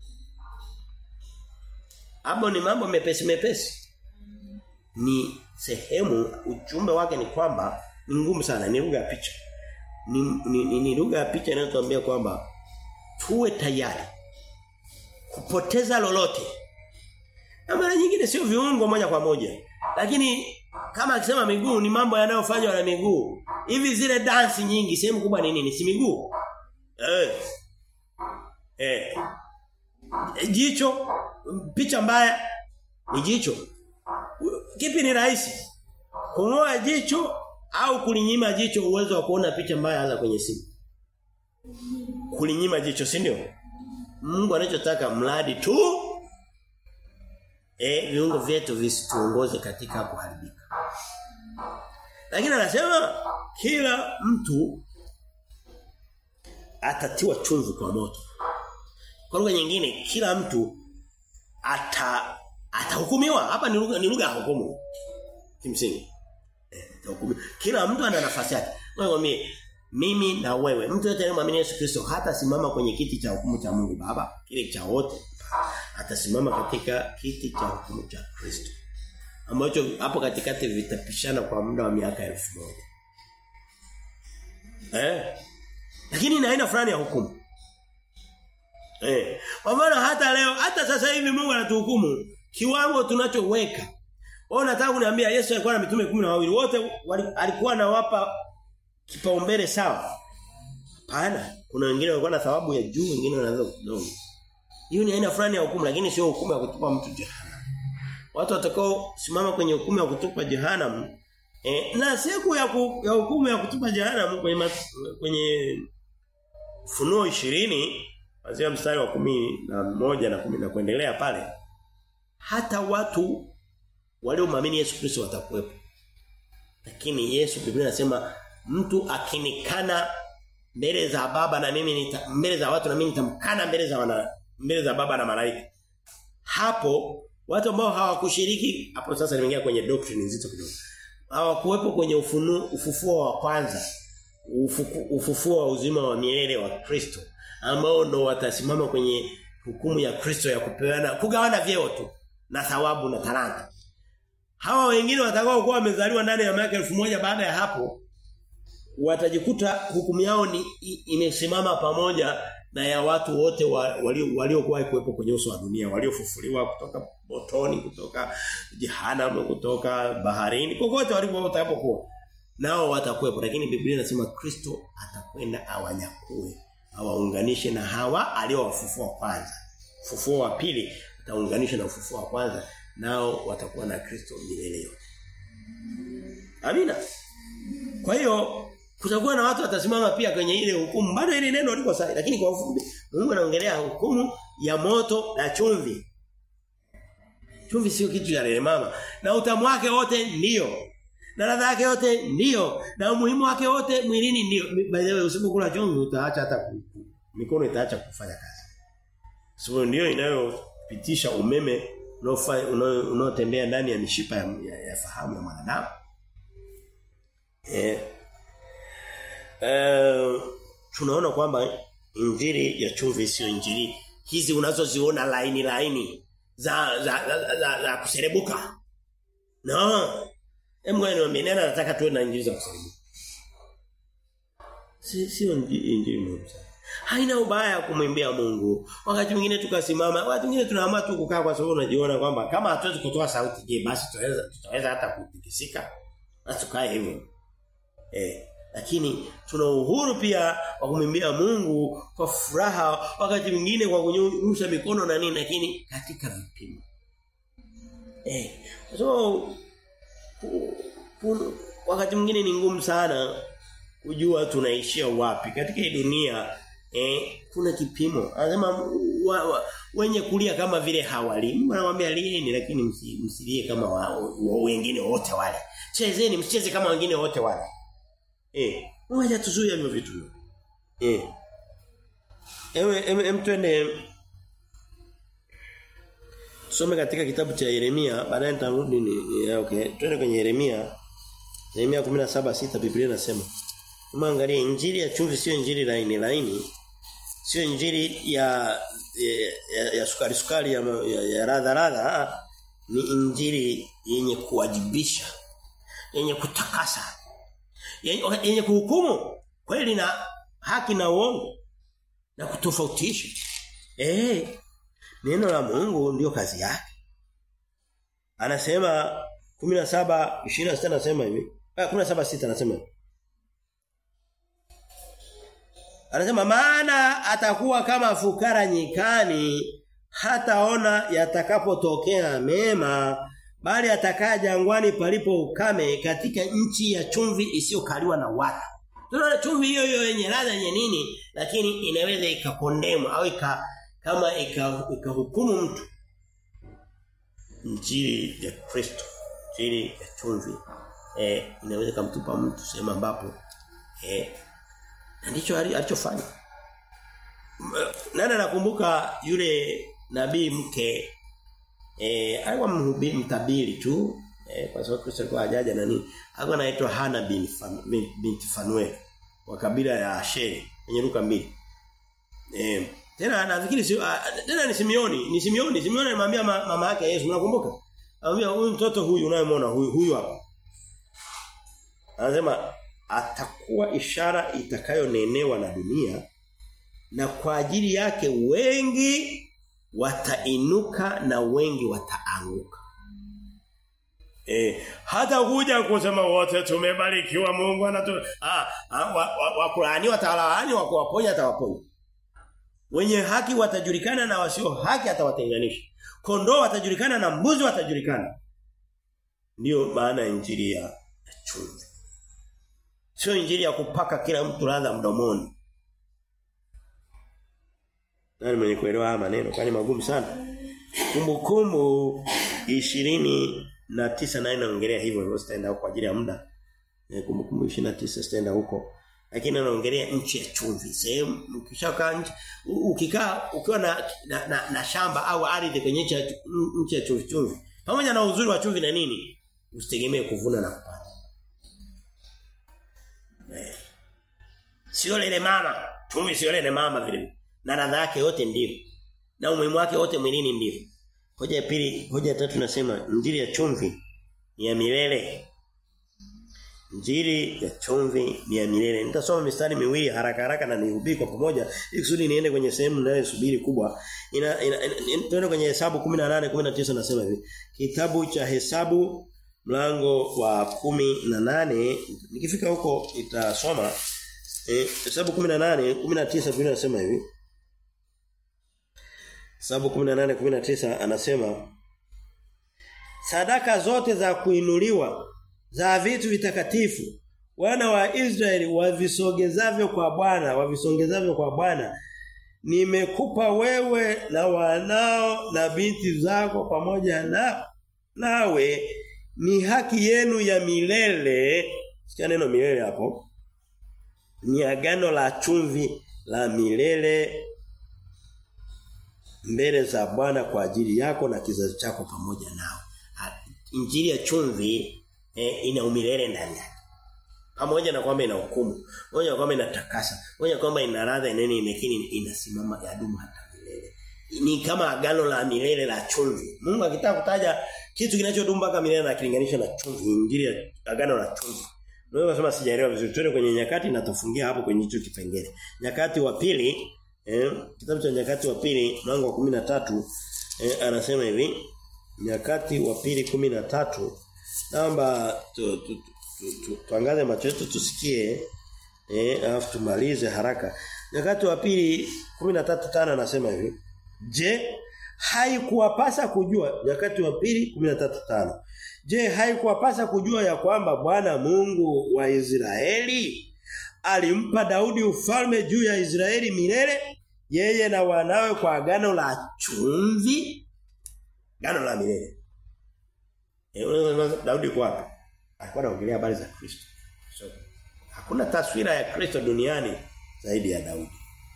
Hapo ni mambo mepesi mepesi. Ni sehemu ujumbe wake ni kwamba ni ngumu sana ni lugha ya picha. Ni ni, ni, ni lugha ya picha inayotuambia kwamba tuwe tayari kupoteza lolote. Na mara nyingine sio viungo moja kwa moja. Lakini kama akisema miguu ni mambo yanayofanywa na miguu. Hivi zile dansi nyingi sehemu kubwa ni nini? Si miguu. Eh. Eh. Jicho picha mbaya ni jicho. Kipi ni rahisi? Kungoa jicho au kulinyima jicho uwezo wa kuona picha mbaya hasa kwenye simu? Kulinyima jicho, si ndio? Mungu anachotaka mradi tu eh viungo vyetu visituongoze katika kuharibika. Lakini anasema kila mtu atatiwa chumvi kwa moto. Kwa lugha nyingine kila mtu ata atahukumiwa. Hapa ni lugha ni lugha ya hukumu. Kimsingi. Eh, atahukumiwa. Kila mtu ana nafasi yake. Wewe mimi na wewe mtu yote anayemwamini Yesu Kristo hata simama kwenye kiti cha hukumu cha Mungu Baba, kile cha wote. Atasimama katika kiti cha hukumu cha Kristo. Ambacho hapo katikati vitapishana kwa muda wa miaka elfu moja Eh? Lakini ina aina fulani ya hukumu. Eh. Kwa maana hata leo hata sasa hivi Mungu anatuhukumu kiwango tunachoweka. Wao nataka kuniambia Yesu alikuwa na mitume kumi na wawili wote alikuwa anawapa kipaumbele sawa. Hapana, kuna wengine walikuwa na thawabu ya juu, wengine wanaweza kidogo. Hiyo ni aina fulani ya hukumu lakini sio hukumu ya kutupa mtu jehanamu. Watu watakao simama kwenye hukumu ya kutupa jehanamu eh, na siku ya, ku, ya hukumu ya kutupa jehanamu kwenye mas, kwenye Funuo 20 kuanzia mstari wa kumi na moja na kumi na kuendelea pale hata watu waliomwamini Yesu Kristo watakuwepo. Lakini Yesu Biblia inasema mtu akinikana mbele za baba na mimi nita, mbele za watu na mimi nitamkana mbele za wana, mbele za baba na malaika. Hapo watu ambao hawakushiriki hapo sasa nimeingia kwenye doctrine nzito kidogo. hawakuwepo kwenye ufunu, ufufuo wa kwanza ufuku, ufufuo wa uzima wa milele wa Kristo ambao ndo watasimama kwenye hukumu ya Kristo ya kupeana kugawana vyeo tu na thawabu na talanta hawa wengine watakao kuwa wamezaliwa ndani ya miaka elfu moja baada ya hapo watajikuta hukumu yao ni imesimama pamoja na ya watu wote walio waliokuwa kuwepo kwenye uso wa dunia waliofufuliwa kutoka motoni kutoka jehanamu kutoka baharini kokote walipokuwa nao watakuwepo lakini Biblia inasema Kristo atakwenda awanyakue awaunganishe na hawa aliowafufua kwanza ufufuo wa pili ataunganisha na ufufuo wa kwanza nao watakuwa na Kristo milele yote Amina kwa hiyo kutakuwa na watu watasimama pia kwenye ile hukumu bado ile neno liko sahihi lakini kwa ufupi Mungu anaongelea hukumu ya moto na chumvi chumvi sio kitu cha mama na utamu wake wote ndio na ladha yake yote ndio na umuhimu wake wote mwilini ndio by the way usipokula chumvi utaacha hata mikono itaacha kufanya kazi sababu so, ndio inayopitisha umeme unaotembea ndani ya mishipa ya, ya, ya fahamu ya mwanadamu eh eh tunaona kwamba injili ya chumvi sio injili hizi unazoziona laini laini za za za, za, za kuserebuka no Hebu ngoja niwaambie nani anataka tuwe na injili za kuserebuka si sio injili muhimu sana haina ubaya kumwimbia Mungu. Wakati mwingine tukasimama, wakati mwingine tunaamua tu kukaa kwa sababu unajiona kwamba kama hatuwezi kutoa sauti, je, basi tutaweza tutaweza hata kutikisika. Na tukae hivyo. Eh, lakini tuna uhuru pia wa kumwimbia Mungu kwa furaha, wakati mwingine kwa kunyosha mikono na nini, lakini katika vipimo. Eh, so wakati mwingine ni ngumu sana kujua tunaishia wapi katika hii dunia eh kuna kipimo anasema wa, wa, wenye kulia kama vile hawali Mungu anamwambia lieni lakini msilie kama wa, wa, wengine wote wale chezeni msicheze kama wengine wote wale eh ngoja tuzuie hivyo vitu eh ewe em twende Tusome katika kitabu cha Yeremia baadaye nitarudi ni okay twende kwenye Yeremia Yeremia 17:6 Biblia inasema Umeangalia injili ya chumvi sio injili laini laini. Sio injili ya ya, ya, ya sukari sukari ya, ya, ya radha radha ni injili yenye kuwajibisha yenye kutakasa yenye, yenye kuhukumu kweli na haki na uongo na kutofautisha eh neno la Mungu ndio kazi yake anasema 17 26 anasema hivi ah 17 6 anasema hivi Anasema maana atakuwa kama fukara nyikani hataona yatakapotokea mema bali atakaa jangwani palipo ukame katika nchi ya chumvi isiyokaliwa na watu. Tunaona chumvi hiyo hiyo yenye ladha yenye nini lakini inaweza ikakondemu au ika, kama ikahukumu mtu. Injili ya Kristo, injili ya chumvi eh inaweza kumtupa mtu sehemu ambapo eh ndicho alichofanya. Nani anakumbuka yule nabii mke eh alikuwa mhubiri mtabiri tu eh, kwa sababu Kristo alikuwa hajaja na nini. Alikuwa anaitwa Hana bin Fan, binti Fanuel wa kabila ya Asheri kwenye Luka 2. Eh tena nafikiri si, tena ni Simeoni, ni Simeoni, Simeoni alimwambia mama yake Yesu, unakumbuka? Anamwambia huyu mtoto huyu unayemwona huyu huyu hapa. Anasema atakuwa ishara itakayonenewa na dunia na kwa ajili yake wengi watainuka na wengi wataanguka. Eh, hata kuja kusema wote tumebarikiwa Mungu anatu ah, ah wakulani wa, wa watalaani wa kuwaponya atawaponya. Wenye haki watajulikana na wasio haki atawatenganisha. Kondoo watajulikana na mbuzi watajulikana. Ndiyo maana ya injili ya chumvi. Sio injili ya kupaka kila mtu ladha mdomoni. Nani mwenye kuelewa haya maneno kwani magumu sana. Kumbukumbu ishirini na tisa na inaongelea hivyo hivyo sitaenda huko kwa ajili ya muda. Kumbukumbu 29 sitaenda huko. Lakini anaongelea nchi ya chumvi. Sehemu ukishakaa nchi ukikaa ukiwa na na, na, na shamba au ardhi kwenye nchi ya nchi ya chumvi chumvi. Pamoja na uzuri wa chumvi na nini? Usitegemee kuvuna na kupata. Sio lele mama. Chumvi sio lele mama vile. Na ladha yake yote ndio. Na umuhimu wake wote mwilini ndio. Hoja ya pili, hoja ya tatu nasema injili ya chumvi ni ya milele. Injili ya chumvi ni ya milele. Nitasoma mistari miwili haraka haraka na nihubiri kwa pamoja ili kusudi niende kwenye sehemu ninayosubiri kubwa. Ina, ina, ina, ina tuende kwenye Hesabu 18 19 nasema hivi. Kitabu cha Hesabu mlango wa kumi na nane nikifika huko itasoma eh Hesabu 18 19 Biblia inasema hivi. Hesabu 18 19 anasema Sadaka zote za kuinuliwa za vitu vitakatifu wana wa Israeli wavisogezavyo kwa Bwana wavisongezavyo kwa Bwana nimekupa wewe na wanao na binti zako pamoja na nawe ni haki yenu ya milele sikia neno milele hapo ni agano la chumvi la milele mbele za Bwana kwa ajili yako na kizazi chako pamoja nao injili ya chumvi eh, ina umilele ndani yake. Pamoja na kwamba ina hukumu, pamoja na kwamba inatakasa, pamoja na kwamba ina ladha nene lakini inasimama yadumu hata milele. Ni kama agano la milele la chumvi. Mungu akitaka kutaja kitu kinachodumu mpaka milele na kilinganisha na chumvi, injili ya agano la chumvi. Unaweza kusema sijaelewa vizuri. Twende kwenye nyakati na tufungia hapo kwenye hicho kipengele. Nyakati wa pili, eh, kitabu cha nyakati wa pili mlango wa 13 eh, anasema hivi Nyakati wa pili 13 naomba tu, tu, tu, tu, tuangaze macho yetu tusikie eh alafu tumalize haraka. Nyakati wa pili 13:5 anasema hivi. Je, haikuwapasa kujua nyakati wa pili 13:5. Je, haikuwapasa kujua ya kwamba Bwana Mungu wa Israeli alimpa Daudi ufalme juu ya Israeli milele yeye na wanawe kwa agano la chumvi Gano la milele. Eh unaweza Daudi kwa wapi? Alikuwa anaongelea habari za Kristo. So, hakuna taswira ya Kristo duniani zaidi ya Daudi.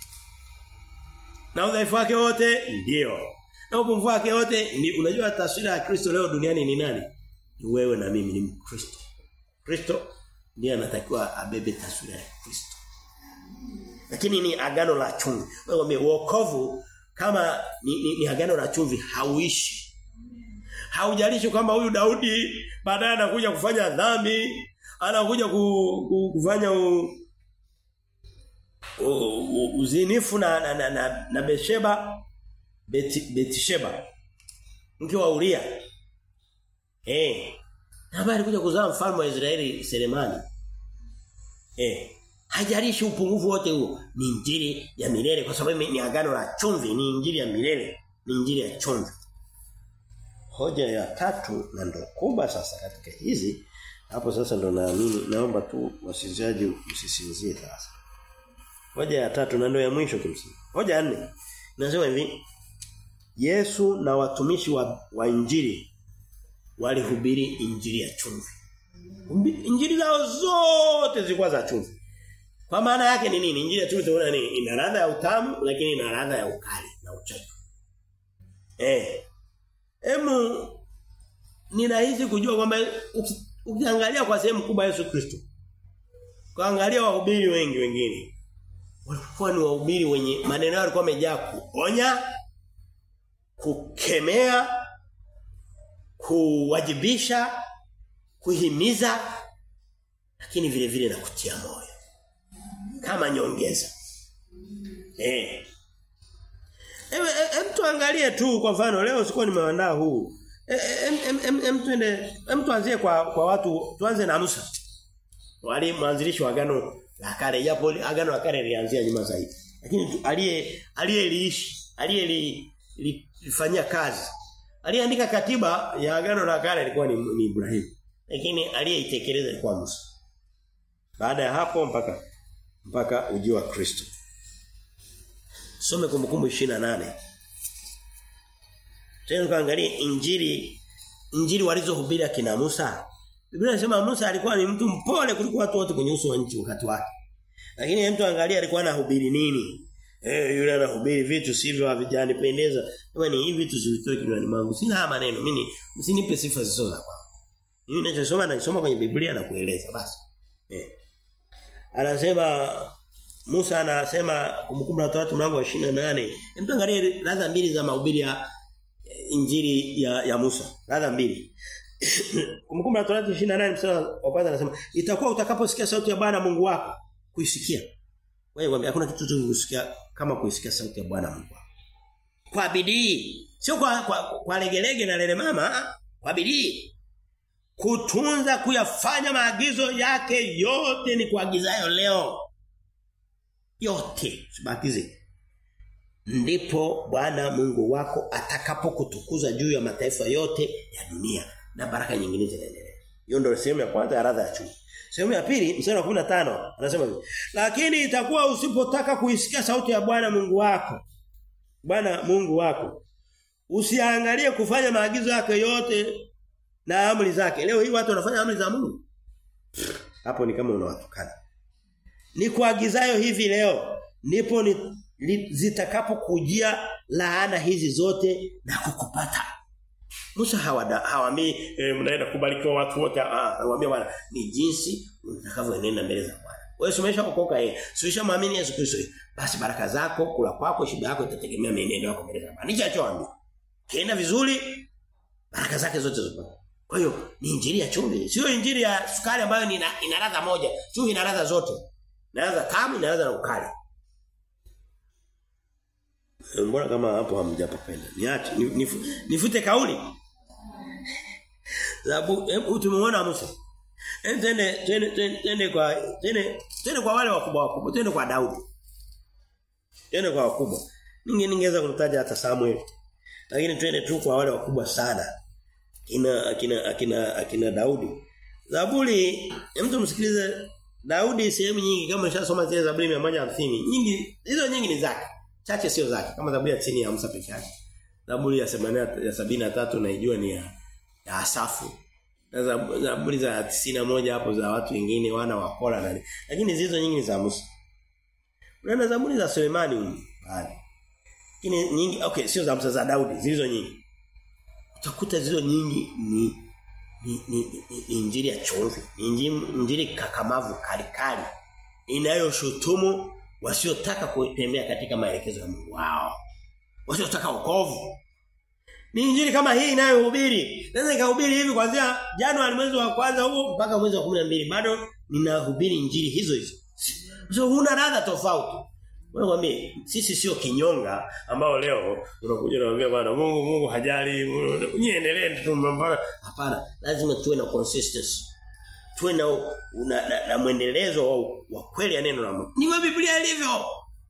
Na udhaifu wake wote ndio. Na upungufu wake wote ni unajua taswira ya Kristo leo duniani ni nani? Ni wewe na mimi ni Mkristo. Kristo ndiye anatakiwa abebe taswira ya Kristo. Lakini ni agano la chumvi. Wewe wokovu kama ni, ni, ni agano la chumvi hauishi haujalishi kwamba huyu Daudi baadaye anakuja kufanya dhambi, anakuja ku, ku, kufanya u, u, u, uzinifu na na, na, na, na Besheba Beti, Betisheba mke wa Uria. Eh. Na baada kuja kuzaa mfalme wa Israeli Selemani. Eh. Hajalishi upungufu wote huo ni injili ya milele kwa sababu ni agano la chumvi ni injili ya milele ni injili ya chumvi hoja ya tatu na ndo kubwa sasa katika hizi hapo sasa ndo naamini naomba tu wasizaji msisinzie sasa hoja ya tatu na ndo ya mwisho kimsingi hoja ya nne nasema hivi Yesu na watumishi wa, wa injili walihubiri injili ya chumvi injili zao zote zilikuwa za chumvi kwa maana yake ni nini injili ya chumvi tunaona nini ina ladha ya utamu lakini ina ladha ya ukali na uchachu eh Emu ninahisi kujua kwamba ukiangalia kwa sehemu kubwa Yesu Kristo. Kaangalia wahubiri wengi wengine. Walikuwa ni wahubiri wenye maneno yao yalikuwa yamejaa kuonya, kukemea, kuwajibisha, kuhimiza lakini vile vile na kutia moyo. Kama nyongeza. Eh. Hem tuangalie tu kwa mfano leo sikuwa nimeandaa huu. Hem tuende hem tuanzie kwa kwa watu tuanze na Musa. Wali mwanzilishi wa agano la kale japo agano la kale lilianzia nyuma zaidi. Lakini aliye aliyeliishi, aliyelifanyia kazi. Aliyeandika katiba ya agano la kale ilikuwa ni, ni Ibrahim. Lakini aliyeitekeleza ilikuwa Musa. Baada ya hapo mpaka mpaka ujio wa Kristo. Some kumbukumbu 28. Tena kaangalia injili injili walizohubiri akina Musa. Biblia inasema Musa alikuwa ni mtu mpole kuliko watu wote kwenye uso wa nchi wakati wake. Lakini mtu angalia alikuwa anahubiri nini? Eh yule anahubiri vitu sivyo havijanipendeza. Kama ni hivi vitu zilitoa kinywani mwangu. Sina haya maneno. Mimi msinipe sifa zisizo za kwangu. Mimi ninachosoma nasoma kwenye Biblia na kueleza basi. Eh. Anasema Musa anasema kumbukumbu la Torati mlango wa 28. Hebu angalie ladha mbili za mahubiri ya injili ya, ya Musa. Ladha mbili. kumbukumbu la Torati 28 mstari wa kwanza anasema itakuwa utakaposikia sauti ya Bwana Mungu wako kuisikia. Wewe hakuna kitu chochote kusikia kama kuisikia sauti ya Bwana Mungu wako. Kwa bidii. Sio kwa kwa, kwa legelege na lele mama, kwa bidii. Kutunza kuyafanya maagizo yake yote ni kuagizayo leo yote sibakize ndipo Bwana Mungu wako atakapokutukuza juu ya mataifa yote ya dunia na baraka nyingine zinaendelea. Hiyo ndio sehemu ya kwanza ya radha ya chumvi. Sehemu ya pili mstari wa 15 anasema hivi. Lakini itakuwa usipotaka kuisikia sauti ya Bwana Mungu wako. Bwana Mungu wako. Usiangalie kufanya maagizo yake yote na amri zake. Leo hii watu wanafanya amri za Mungu. Hapo ni kama unawatukana. Ni kuagizayo hivi leo ndipo ni zitakapokujia laana hizi zote na kukupata. Musa hawaambii e, mnaenda kubarikiwa watu wote ah anawaambia bwana ni jinsi utakavyoenenda mbele za Bwana. Wewe umesha kuokoka yeye. Sio muamini Yesu Kristo. Basi baraka zako, kula kwako, shiba yako itategemea mienendo yako mbele za Bwana. Nicho alichoambia. Kienda vizuri baraka zake zote zipata. Kwa hiyo ni injili ya chumvi, sio injili ya sukari ambayo ni ina ladha moja. Chumvi ina ladha zote. Ina ladha tamu, ina ladha na ukali. Mbona kama hapo hamjapapenda? Niache nif, nifute kauli. Sababu tumeona Musa. Twende twende twende kwa twende twende kwa wale wakubwa wakubwa, twende kwa Daudi. Twende kwa wakubwa. Ninge ningeweza kumtaja hata Samuel. Lakini twende tu kwa wale wakubwa sana. Kina akina akina akina Daudi. Zaburi, mtu msikilize Daudi sehemu nyingi kama nishasoma zile Zaburi 150, nyingi hizo nyingi ni zake. Chache sio zake kama Zaburi ya chini ya Musa peke yake. Zaburi ya 80 ya 73 naijua ni ya, ya Asafu. Na Zaburi za 91 hapo za watu wengine wana wa Kora na lakini hizo nyingi ni za Musa. Unaona Zaburi za Sulemani huko. Bali. Lakini nyingi okay sio za Musa za Daudi zilizo nyingi. Utakuta zilizo nyingi ni ni, ni, ni, ni injili ya chumvi, ni injili kakamavu kalikali inayoshutumu wasiotaka kutembea katika maelekezo ya Mungu wao. Wasiotaka wokovu. Ni injili kama hii inayohubiri. Naweza nikahubiri hivi kuanzia Januari mwezi wa kwanza huo mpaka mwezi wa 12 bado ninahubiri injili hizo hizo. So huna ladha tofauti. Wewe sisi sio kinyonga ambao leo unakuja unaambia bwana Mungu Mungu hajali niendelee tu mbona hapana lazima tuwe na consistency tuwe na, na, na, na mwendelezo wa, wa kweli ya neno la Mungu ni wa Biblia ilivyo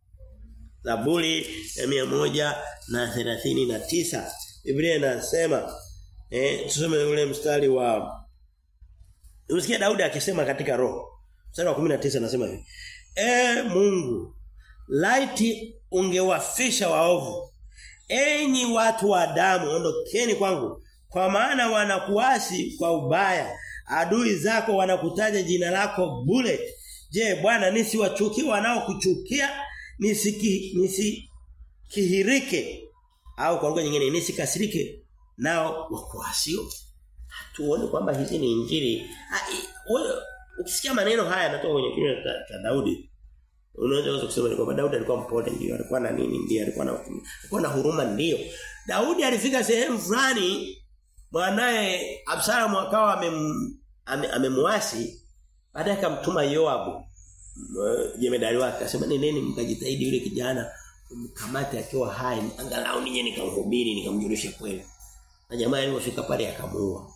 Zaburi ya mia moja na thelathini na tisa Biblia inasema eh tusome ule mstari wa Unasikia Daudi akisema katika roho mstari wa 19 anasema hivi E Mungu laiti ungewafisha waovu enyi watu wa damu ondokeni kwangu kwa maana wanakuasi kwa ubaya adui zako wanakutaja jina lako bure je bwana nisiwachukie wanaokuchukia nisiki nisikihirike au kwa lugha nyingine nisikasirike nao wakuasio hatuone kwamba hizi ni injili ukisikia maneno haya yanatoka kwenye kinywa cha Daudi Unaweza kusema ni kwamba Daudi alikuwa mpole ndio, alikuwa na nini ndio, alikuwa na alikuwa na huruma ndio. Daudi alifika sehemu fulani mwanae Absalom akawa amemwasi ame baadaye akamtuma Yoabu jemedari wake akasema nendeni mkajitahidi yule kijana mkamate akiwa hai angalau nije nikamhubiri nikamjulisha kweli. Na jamaa alipofika pale akamuua.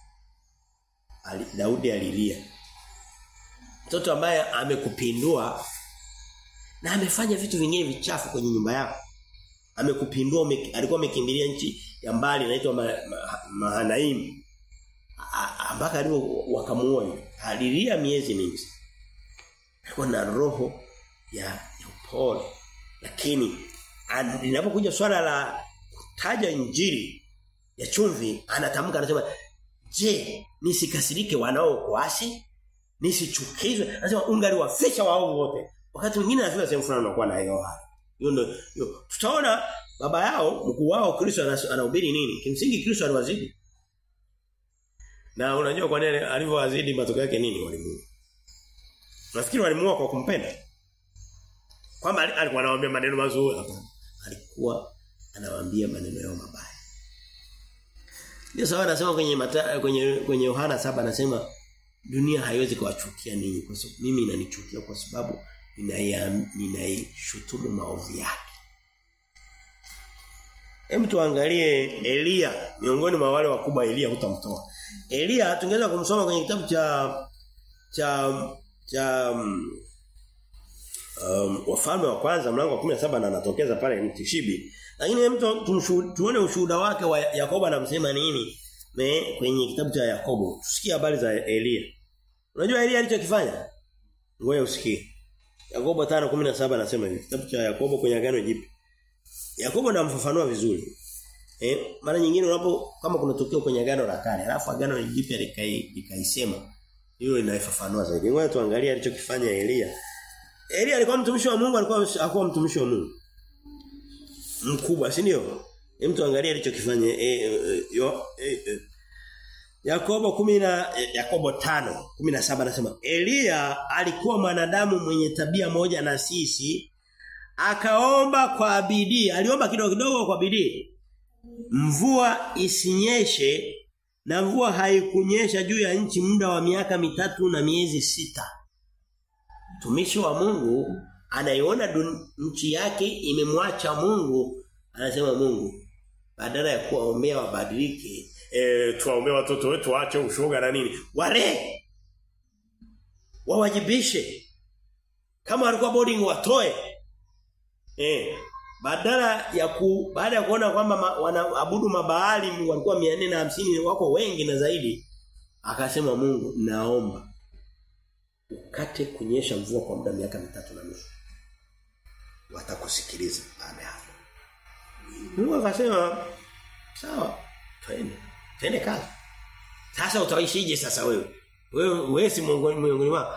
Ali, Daudi alilia. Mtoto ambaye amekupindua na amefanya vitu vingine vichafu kwenye nyumba yako. Amekupindua ume, alikuwa amekimbilia nchi ya mbali inaitwa Mahanaim. Ma, mpaka alipo wakamuua. Alilia miezi mingi. Alikuwa na roho ya, ya upole. Lakini linapokuja swala la kutaja injili ya chumvi anatamka anasema je nisikasirike wanao kuasi nisichukizwe anasema ungaliwafisha wao wote wakati mwingine anafika sehemu fulani unakuwa na hiyo hali hiyo ndio hiyo tutaona baba yao mkuu wao Kristo anahubiri nini kimsingi Kristo aliwazidi na unajua kwa nini alivyowazidi matokeo yake nini walimuua nafikiri walimuua kwa kumpenda Kwamba alikuwa anawaambia maneno mazuri hapana. Alikuwa anawaambia maneno yao mabaya. Ndio sawa anasema kwenye mata, kwenye kwenye Yohana saba anasema dunia haiwezi kuwachukia ninyi kwa sababu mimi inanichukia kwa sababu ninaishutumu maovu yake. Hem tuangalie Elia miongoni mwa wale wakubwa Elia hutamtoa. Elia tungeweza kumsoma kwenye kitabu cha cha cha um, wafalme wa kwanza mlango wa 17 na anatokeza pale mtishibi. Lakini mtu tuone ushuhuda wake wa Yakobo anamsema nini me, kwenye kitabu cha Yakobo. Tusikie habari za Elia. Unajua Elia alichokifanya? Ngoja usikie. Yakobo 5:17 anasema hivi. Kitabu cha Yakobo kwenye agano jipya. Yakobo anamfafanua vizuri. Eh, mara nyingine unapo kama kuna tukio kwenye agano la kale, alafu agano jipya likaisema, hilo linaifafanua zaidi. Ngoja tuangalie alichokifanya Elia. Elia alikuwa mtumishi wa Mungu, alikuwa hakuwa mtumishi wa Mungu. Mkubwa, si ndio? Hem tuangalie alichokifanya e, e, yo e, e. Yakobo 10 na Yakobo 5 17 anasema Elia alikuwa mwanadamu mwenye tabia moja na sisi akaomba kwa bidii aliomba kidogo kidogo kwa bidii mvua isinyeshe na mvua haikunyesha juu ya nchi muda wa miaka mitatu na miezi sita mtumishi wa Mungu anaiona nchi yake imemwacha Mungu anasema Mungu badala ya kuwaombea wabadilike eh tuwaombea watoto wetu waache ushoga na nini ware wawajibishe kama walikuwa boarding watoe eh badala ya ku baada ya kuona kwamba ma, wanaabudu mabaali walikuwa 450 wako wengi na zaidi akasema Mungu naomba ukate kunyesha mvua kwa muda miaka mitatu na nusu watakusikiliza baada hapo Mungu akasema sawa twende twende kazi sasa utaishije sasa wewe wewe wewe si miongoni wao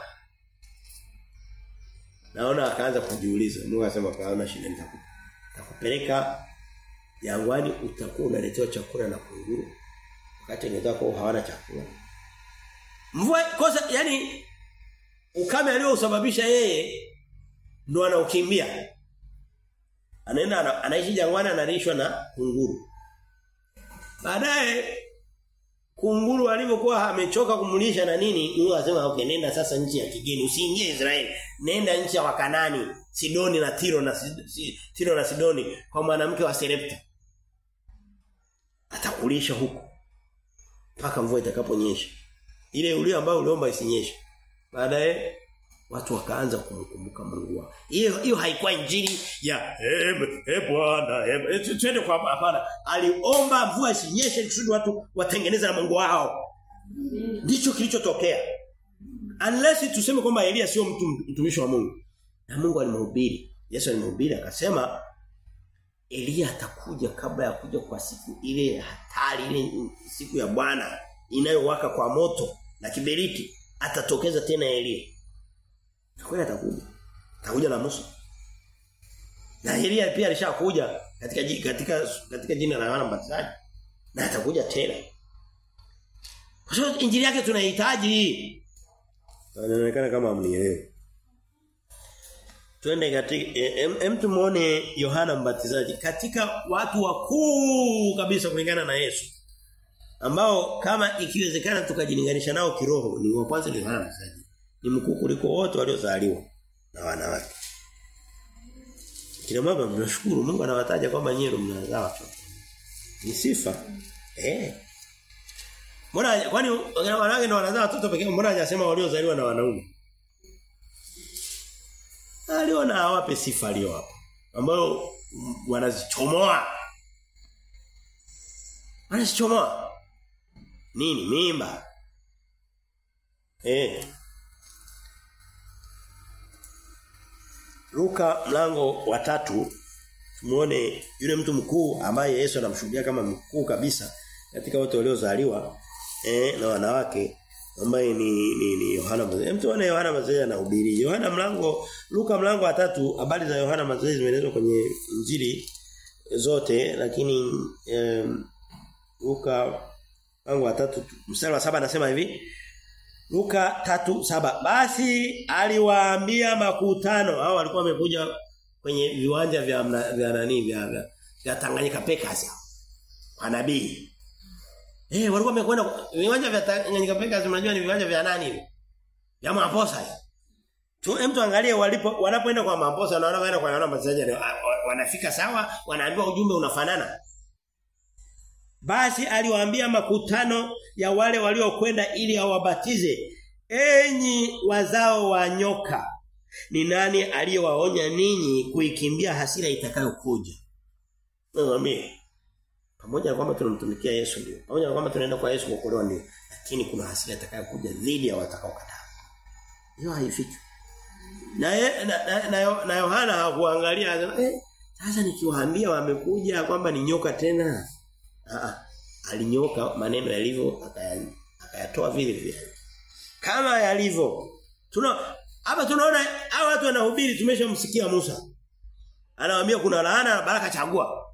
naona akaanza kujiuliza Mungu akasema kaona shida nitakupa nitakupeleka jangwani utakuwa unaletewa chakula na kunguru wakati wenzako hawana chakula mvua kosa yani ukame aliosababisha yeye ndo anaukimbia anaenda anaishi jangwani analishwa na kunguru baadaye kunguru alivyokuwa amechoka kumlisha na nini Mungu akasema okay nenda sasa nchi ya kigeni usiingie Israeli nenda nchi ya Wakanani Sidoni na Tiro na si, Tiro na Sidoni kwa mwanamke wa Serepta atakulisha huko mpaka mvua itakaponyesha ile ulio ambao uliomba isinyeshe baadaye watu wakaanza kumkumbuka Mungu wao hiyo hiyo haikuwa injili ya eh eh bwana eh twende kwa hapana aliomba mvua isinyeshe kusudi watu watengeneze na Mungu wao ndicho kilichotokea unless tuseme kwamba Elia sio mtu mtumishi wa Mungu na Mungu alimhubiri Yesu alimhubiri akasema Elia atakuja kabla ya kuja kwa siku ile hatari ile siku ya Bwana inayowaka kwa moto na kiberiti atatokeza tena Elia na kweli atakuja atakuja na Musa na Elia pia alishakuja katika katika katika jina la Yohana Mbatizaji na atakuja tena kwa sababu injili yake tunahitaji Anaonekana kama amnielewi. Twende katika em, em tumuone Yohana Mbatizaji katika watu wakuu kabisa kulingana na Yesu. Ambao kama ikiwezekana tukajilinganisha nao kiroho ni wa kwanza ni Yohana Mbatizaji. Ni mkuu kuliko wote waliozaliwa na wanawake. Kila mama mnashukuru Mungu anawataja kwamba nyinyi mnazaa watoto. Ni sifa. Eh. Mbona kwani wanawake ndio wanazaa watoto pekee mbona hajasema waliozaliwa na wanaume? Aliona awape sifa aliyowapa ambayo wanazichomoa. Wanazichomoa. Nini? Mimba. Eh. Luka mlango wa tatu tumuone yule mtu mkuu ambaye Yesu anamshuhudia kama mkuu kabisa katika wote waliozaliwa eh na wanawake ambaye ni ni, ni Yohana Mbatizaji. Mtu wana Yohana Mbatizaji anahubiri. Yohana mlango Luka mlango wa tatu habari za Yohana Mbatizaji zimeelezwa kwenye Injili zote lakini eh, Luka mlango wa tatu mstari wa saba anasema hivi Luka tatu saba Basi aliwaambia makutano hao walikuwa wamekuja kwenye viwanja vya mna, vya nani vya, vya, vya Tanganyika Packers kwa nabii. Eh walikuwa wamekwenda viwanja vya Tanganyika Packers unajua ni viwanja vya nani hivi? Ya Mamposa. Tu mtu angalie walipo wanapoenda kwa Mamposa na wanapoenda kwa naona mchezaji wanafika sawa, wanaambiwa ujumbe unafanana. Basi aliwaambia makutano ya wale waliokwenda ili awabatize, enyi wazao wa nyoka, ni nani aliyewaonya ninyi kuikimbia hasira itakayokuja? Mwambie pamoja na kwamba tunamtumikia Yesu ndio. Pamoja na kwamba tunaenda kwa Yesu kuokolewa ndio. Lakini kuna hasira itakayokuja dhidi ya watakaokataa. Hiyo haifiki. Na, na, na, na, na Yohana hakuangalia eh sasa nikiwaambia wamekuja kwamba ni nyoka tena. Ah alinyoka maneno yalivyo akayatoa vile vile. Kama yalivyo. Tuna hapa tunaona hao watu wanahubiri tumeshamsikia Musa. Anawaambia kuna laana na baraka chagua.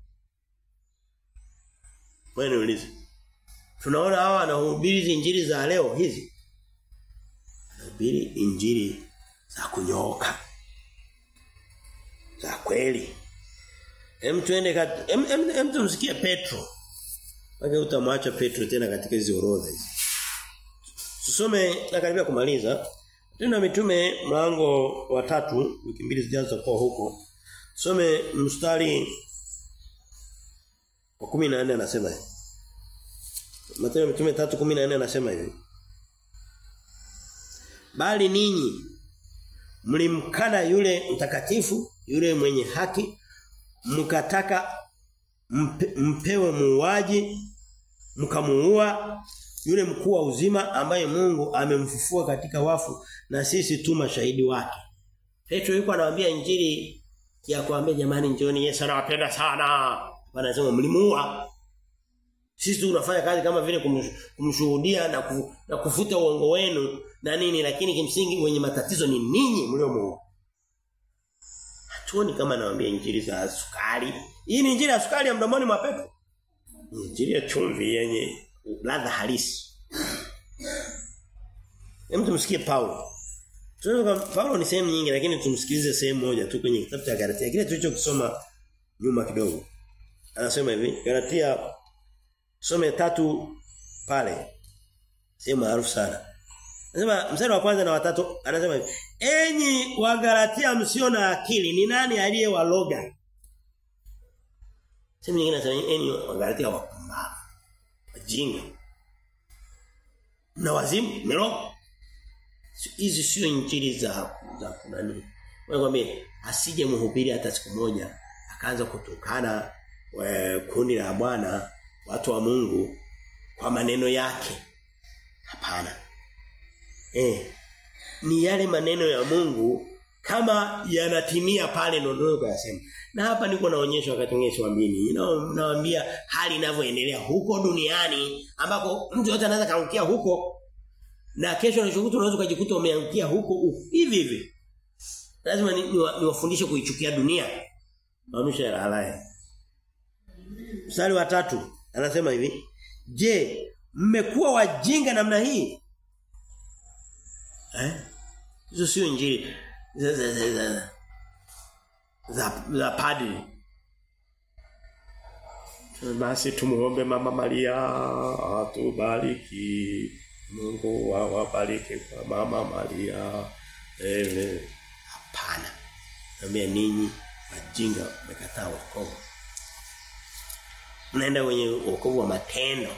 Wewe niulize. Tunaona hawa wanahubiri injili za leo hizi. Wanahubiri injili za kunyooka. Za kweli. Hem tuende kat... hem, hem, hem tumsikie Petro. Wake utamwacha Petro tena katika hizo orodha hizi. Tusome na karibia kumaliza. Tena mitume mlango wa tatu wiki mbili zijazo kwa huko. Tusome mstari wa 14 anasema hivi. Mathayo mitume 3:14 anasema hivi. Bali ninyi mlimkana yule mtakatifu, yule mwenye haki, mkataka mpe, mpewe muuaji, mkamuua yule mkuu wa uzima ambaye Mungu amemfufua katika wafu na sisi tu mashahidi wake. Petro yuko anawaambia injili ya kuambia jamani njoni Yesu anawapenda sana. Wanasema mlimuua. Sisi tunafanya kazi kama vile kumshuhudia na, ku, na kufuta uongo wenu na nini lakini kimsingi wenye matatizo ni ninyi mliomuua. Hatuoni kama nawaambia injili za sukari. Hii ni injili ya sukari ya mdomoni mwa Petro. Injili ya chumvi yenye ladha halisi. Hem tumsikie Paulo. Tunaweza Paulo ni sehemu nyingi lakini tumsikilize sehemu moja tu kwenye kitabu cha Galatia. Kile tulichokisoma nyuma kidogo. Anasema hivi, Galatia some tatu pale. Sehemu maarufu sana. Anasema mstari wa kwanza na watatu anasema hivi, "Enyi wa Galatia msio na akili, ni nani aliyewaloga?" Sehemu nyingine anasema, "Enyi wa Galatia wapumbavu." Wajinga. Na wazimu, melo. Hizi sio injili za za kunani. Wewe asije mhubiri hata siku moja akaanza kutukana we, kundi la Bwana watu wa Mungu kwa maneno yake. Hapana. Eh. Ni yale maneno ya Mungu kama yanatimia pale ndio kwa yasema. Na hapa niko naonyesha wakati mwingine siwaamini. Nawaambia hali inavyoendelea huko duniani ambako mtu yote anaweza kaangukia huko na kesho na shughuli unaweza kujikuta umeangukia huko hivi hivi. Lazima niwafundishe ni, ni kuichukia dunia. Maamsha ya halaya. Mstari wa tatu anasema hivi, "Je, mmekuwa wajinga namna hii?" Eh? Hizo sio injili za za za za, za, za padri. Basi tumuombe mama Maria atubariki. Mungu awabariki kwa mama Maria. Ewe hapana. Naambia ninyi wajinga mmekataa wokovu. Mnaenda kwenye wokovu wa matendo.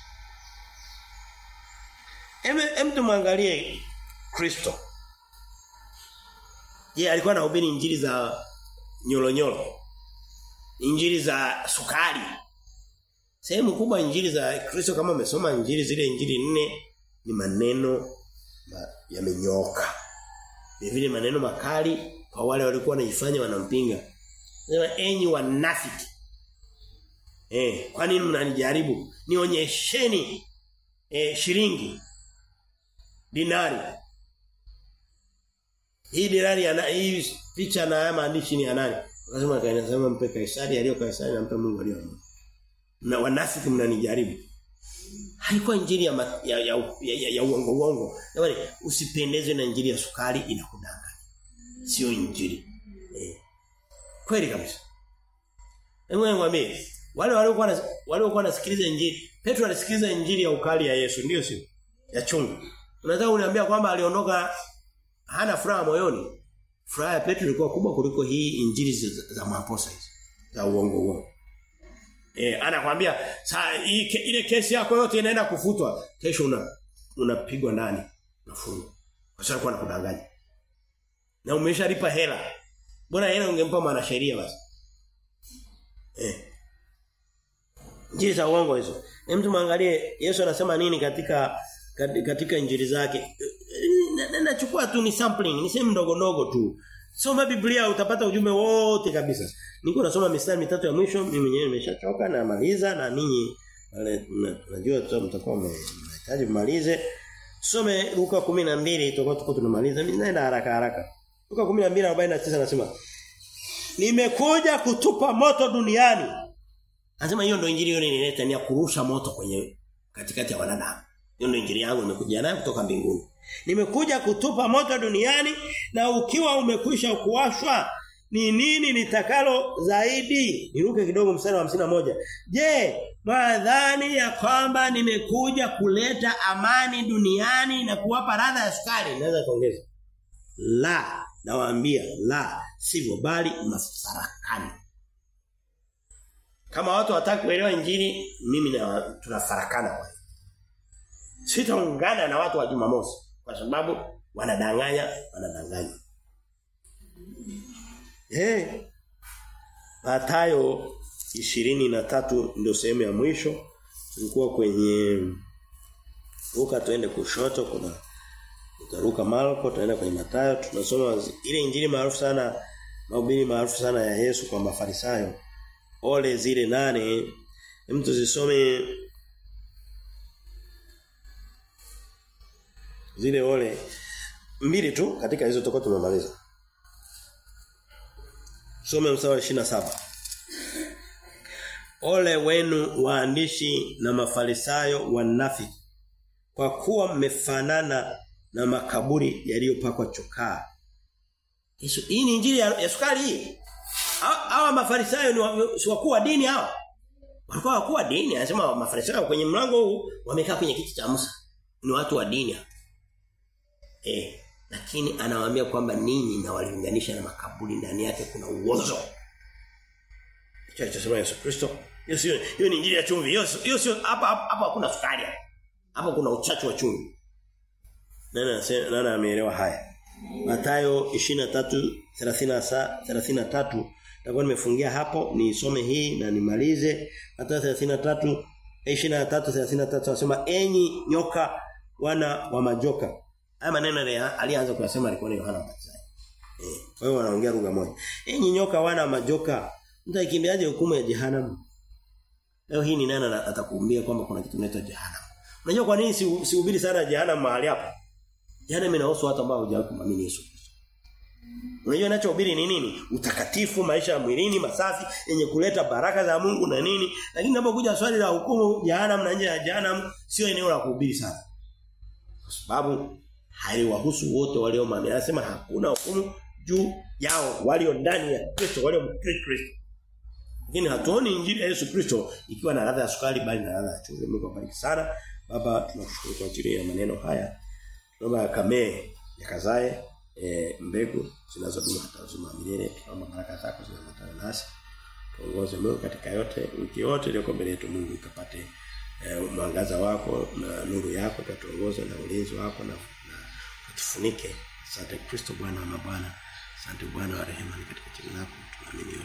Eme em tumwangalie Kristo. Je, alikuwa anahubiri injili za nyolonyolo? Injili za sukari? Sehemu kubwa injili za Kristo kama umesoma injili zile injili nne ni maneno ma, yamenyoka. Vile maneno makali kwa wale walikuwa wanajifanya wanampinga. Sema enyi wanafiki. Eh, kwa nini mnanijaribu? Nionyesheni eh shilingi dinari. Hii dinari ana hii picha na haya maandishi ni ya nani? Lazima kainasema mpe Kaisari aliyo Kaisari na mpe Mungu aliyo Mungu. Na wanafiki mnanijaribu. Haikuwa injili ya, ma, ya, ya, ya, ya, ya uongo uongo. Jamani usipendezwe na injili ya sukari inakudanganya. Sio injili. Eh. Kweli kabisa. Hebu ngwambie wale waliokuwa waliokuwa nasikiliza injili, Petro alisikiliza injili ya ukali ya Yesu, ndio sio? Ya chungu. Unataka uniambia kwamba aliondoka hana furaha moyoni? Furaha ya Petro ilikuwa kubwa kuliko hii injili za, za maposa hizi. Za uongo uongo. Eh anakuambia saa ile kesi yako yote inaenda kufutwa. Kesho una unapigwa ndani, unafungwa. Kwa sababu kwa kudanganya. Na umeshalipa hela. Bora hela ungempa mwanasheria basi. Eh. Injili za uongo hizo. Hem tumwangalie Yesu anasema nini katika katika injili zake. Nachukua tu ni sampling, ni sehemu ndogo ndogo tu. Soma Biblia utapata ujumbe wote kabisa. Niko nasoma mistari mitatu ya mwisho, mimi mwenyewe nimeshachoka na maliza na ninyi najua tu mtakuwa mnahitaji mmalize. Some Luka 12 tutakuwa tuko tunamaliza. Mimi naenda haraka haraka. Luka 12:49 anasema Nimekuja kutupa moto duniani. Anasema hiyo ndio injili hiyo nilileta ni ya kurusha moto kwenye katikati ya wanadamu. Hiyo ndio injili yangu nimekuja nayo kutoka mbinguni. Nimekuja kutupa moto duniani na ukiwa umekwisha kuwashwa ni nini nitakalo zaidi? Niruke kidogo mstari wa hamsina moja Je, mwadhani ya kwamba nimekuja kuleta amani duniani na kuwapa radha ya sukari? Naweza kuongeza. La, nawaambia la, sivyo bali mafarakani. Kama watu wataki kuelewa injili, mimi na tunafarakana kwa hiyo. Sitaungana na watu wa Jumamosi kwa sababu wanadanganya, wanadanganya. Eh. Mathayo ishirini na tatu ndio sehemu ya mwisho. Tulikuwa kwenye Luka tuende kushoto kuna utaruka Marko tunaenda kwenye Mathayo tunasoma ile injili maarufu sana mahubiri maarufu sana ya Yesu kwa Mafarisayo. Ole zile nane mtu zisome zile ole mbili tu katika hizo tutakuwa tumemaliza. Some mstari wa 27. Ole wenu waandishi na mafarisayo wanafiki kwa kuwa mmefanana na makaburi yaliyopakwa chokaa. Yesu hii ni injili ya, ya sukari hii. Hawa mafarisayo ni wakuu wa dini hao. Walikuwa wakuu wa dini, anasema mafarisayo kwenye mlango huu wamekaa kwenye kiti cha Musa. Ni watu wa dini. Eh, lakini anawaambia kwamba ninyi na waliunganisha na makaburi ndani yake kuna uozo. Hicho alichosema Yesu Kristo. Hiyo sio hiyo ni injili ya chumvi. Hiyo hiyo sio hapa hapa hakuna sukari. Hapa kuna uchachu wa chumvi. Nani anasema nani ameelewa haya? Mathayo 23 33 Nitakuwa nimefungia hapo nisome hii na nimalize. Mathayo 33 23 33 anasema enyi nyoka wana wa majoka. Haya maneno alianza kuyasema alikuwa ni Yohana Mbatizaji. Eh, kwa hiyo wanaongea lugha moja. Enyi nyoka wana majoka, mtakimbiaje hukumu ya jehanamu? Leo hii ni nani atakuambia kwamba kuna kitu kinaitwa jehanamu? Unajua kwa nini sihubiri si sana jehanamu mahali hapa? Jehanamu inahusu watu ambao hawajawahi kumamini Yesu Kristo. Unajua ninachohubiri ni nini? Utakatifu, maisha ya mwilini masafi yenye kuleta baraka za Mungu na nini? Lakini unapokuja swali la hukumu jehanamu na nje ya jehanamu sio eneo la kuhubiri sana. Kwa sababu haiwahusu wote walio maamini. Anasema hakuna hukumu juu yao walio ndani ya Kristo, walio Kristo. Lakini hatuoni injili ya Yesu Kristo ikiwa na ladha ya sukari bali na ladha ya chumvi. Mungu abariki sana. Baba tunakushukuru kwa ajili ya maneno haya. Tunaomba yakamee, yakazae e, mbegu zinazodumu hata uzima milele. Tunaomba baraka zako zinazotana nasi. Tuongoze Mungu katika yote, wiki yote iliyoko mbele yetu Mungu ikapate e, mwangaza wako na nuru yako ikatuongoze na ulinzi wako na, na tufunike. Asante Kristo Bwana wa mabwana. Asante Bwana wa rehema katika jina lako tunaamini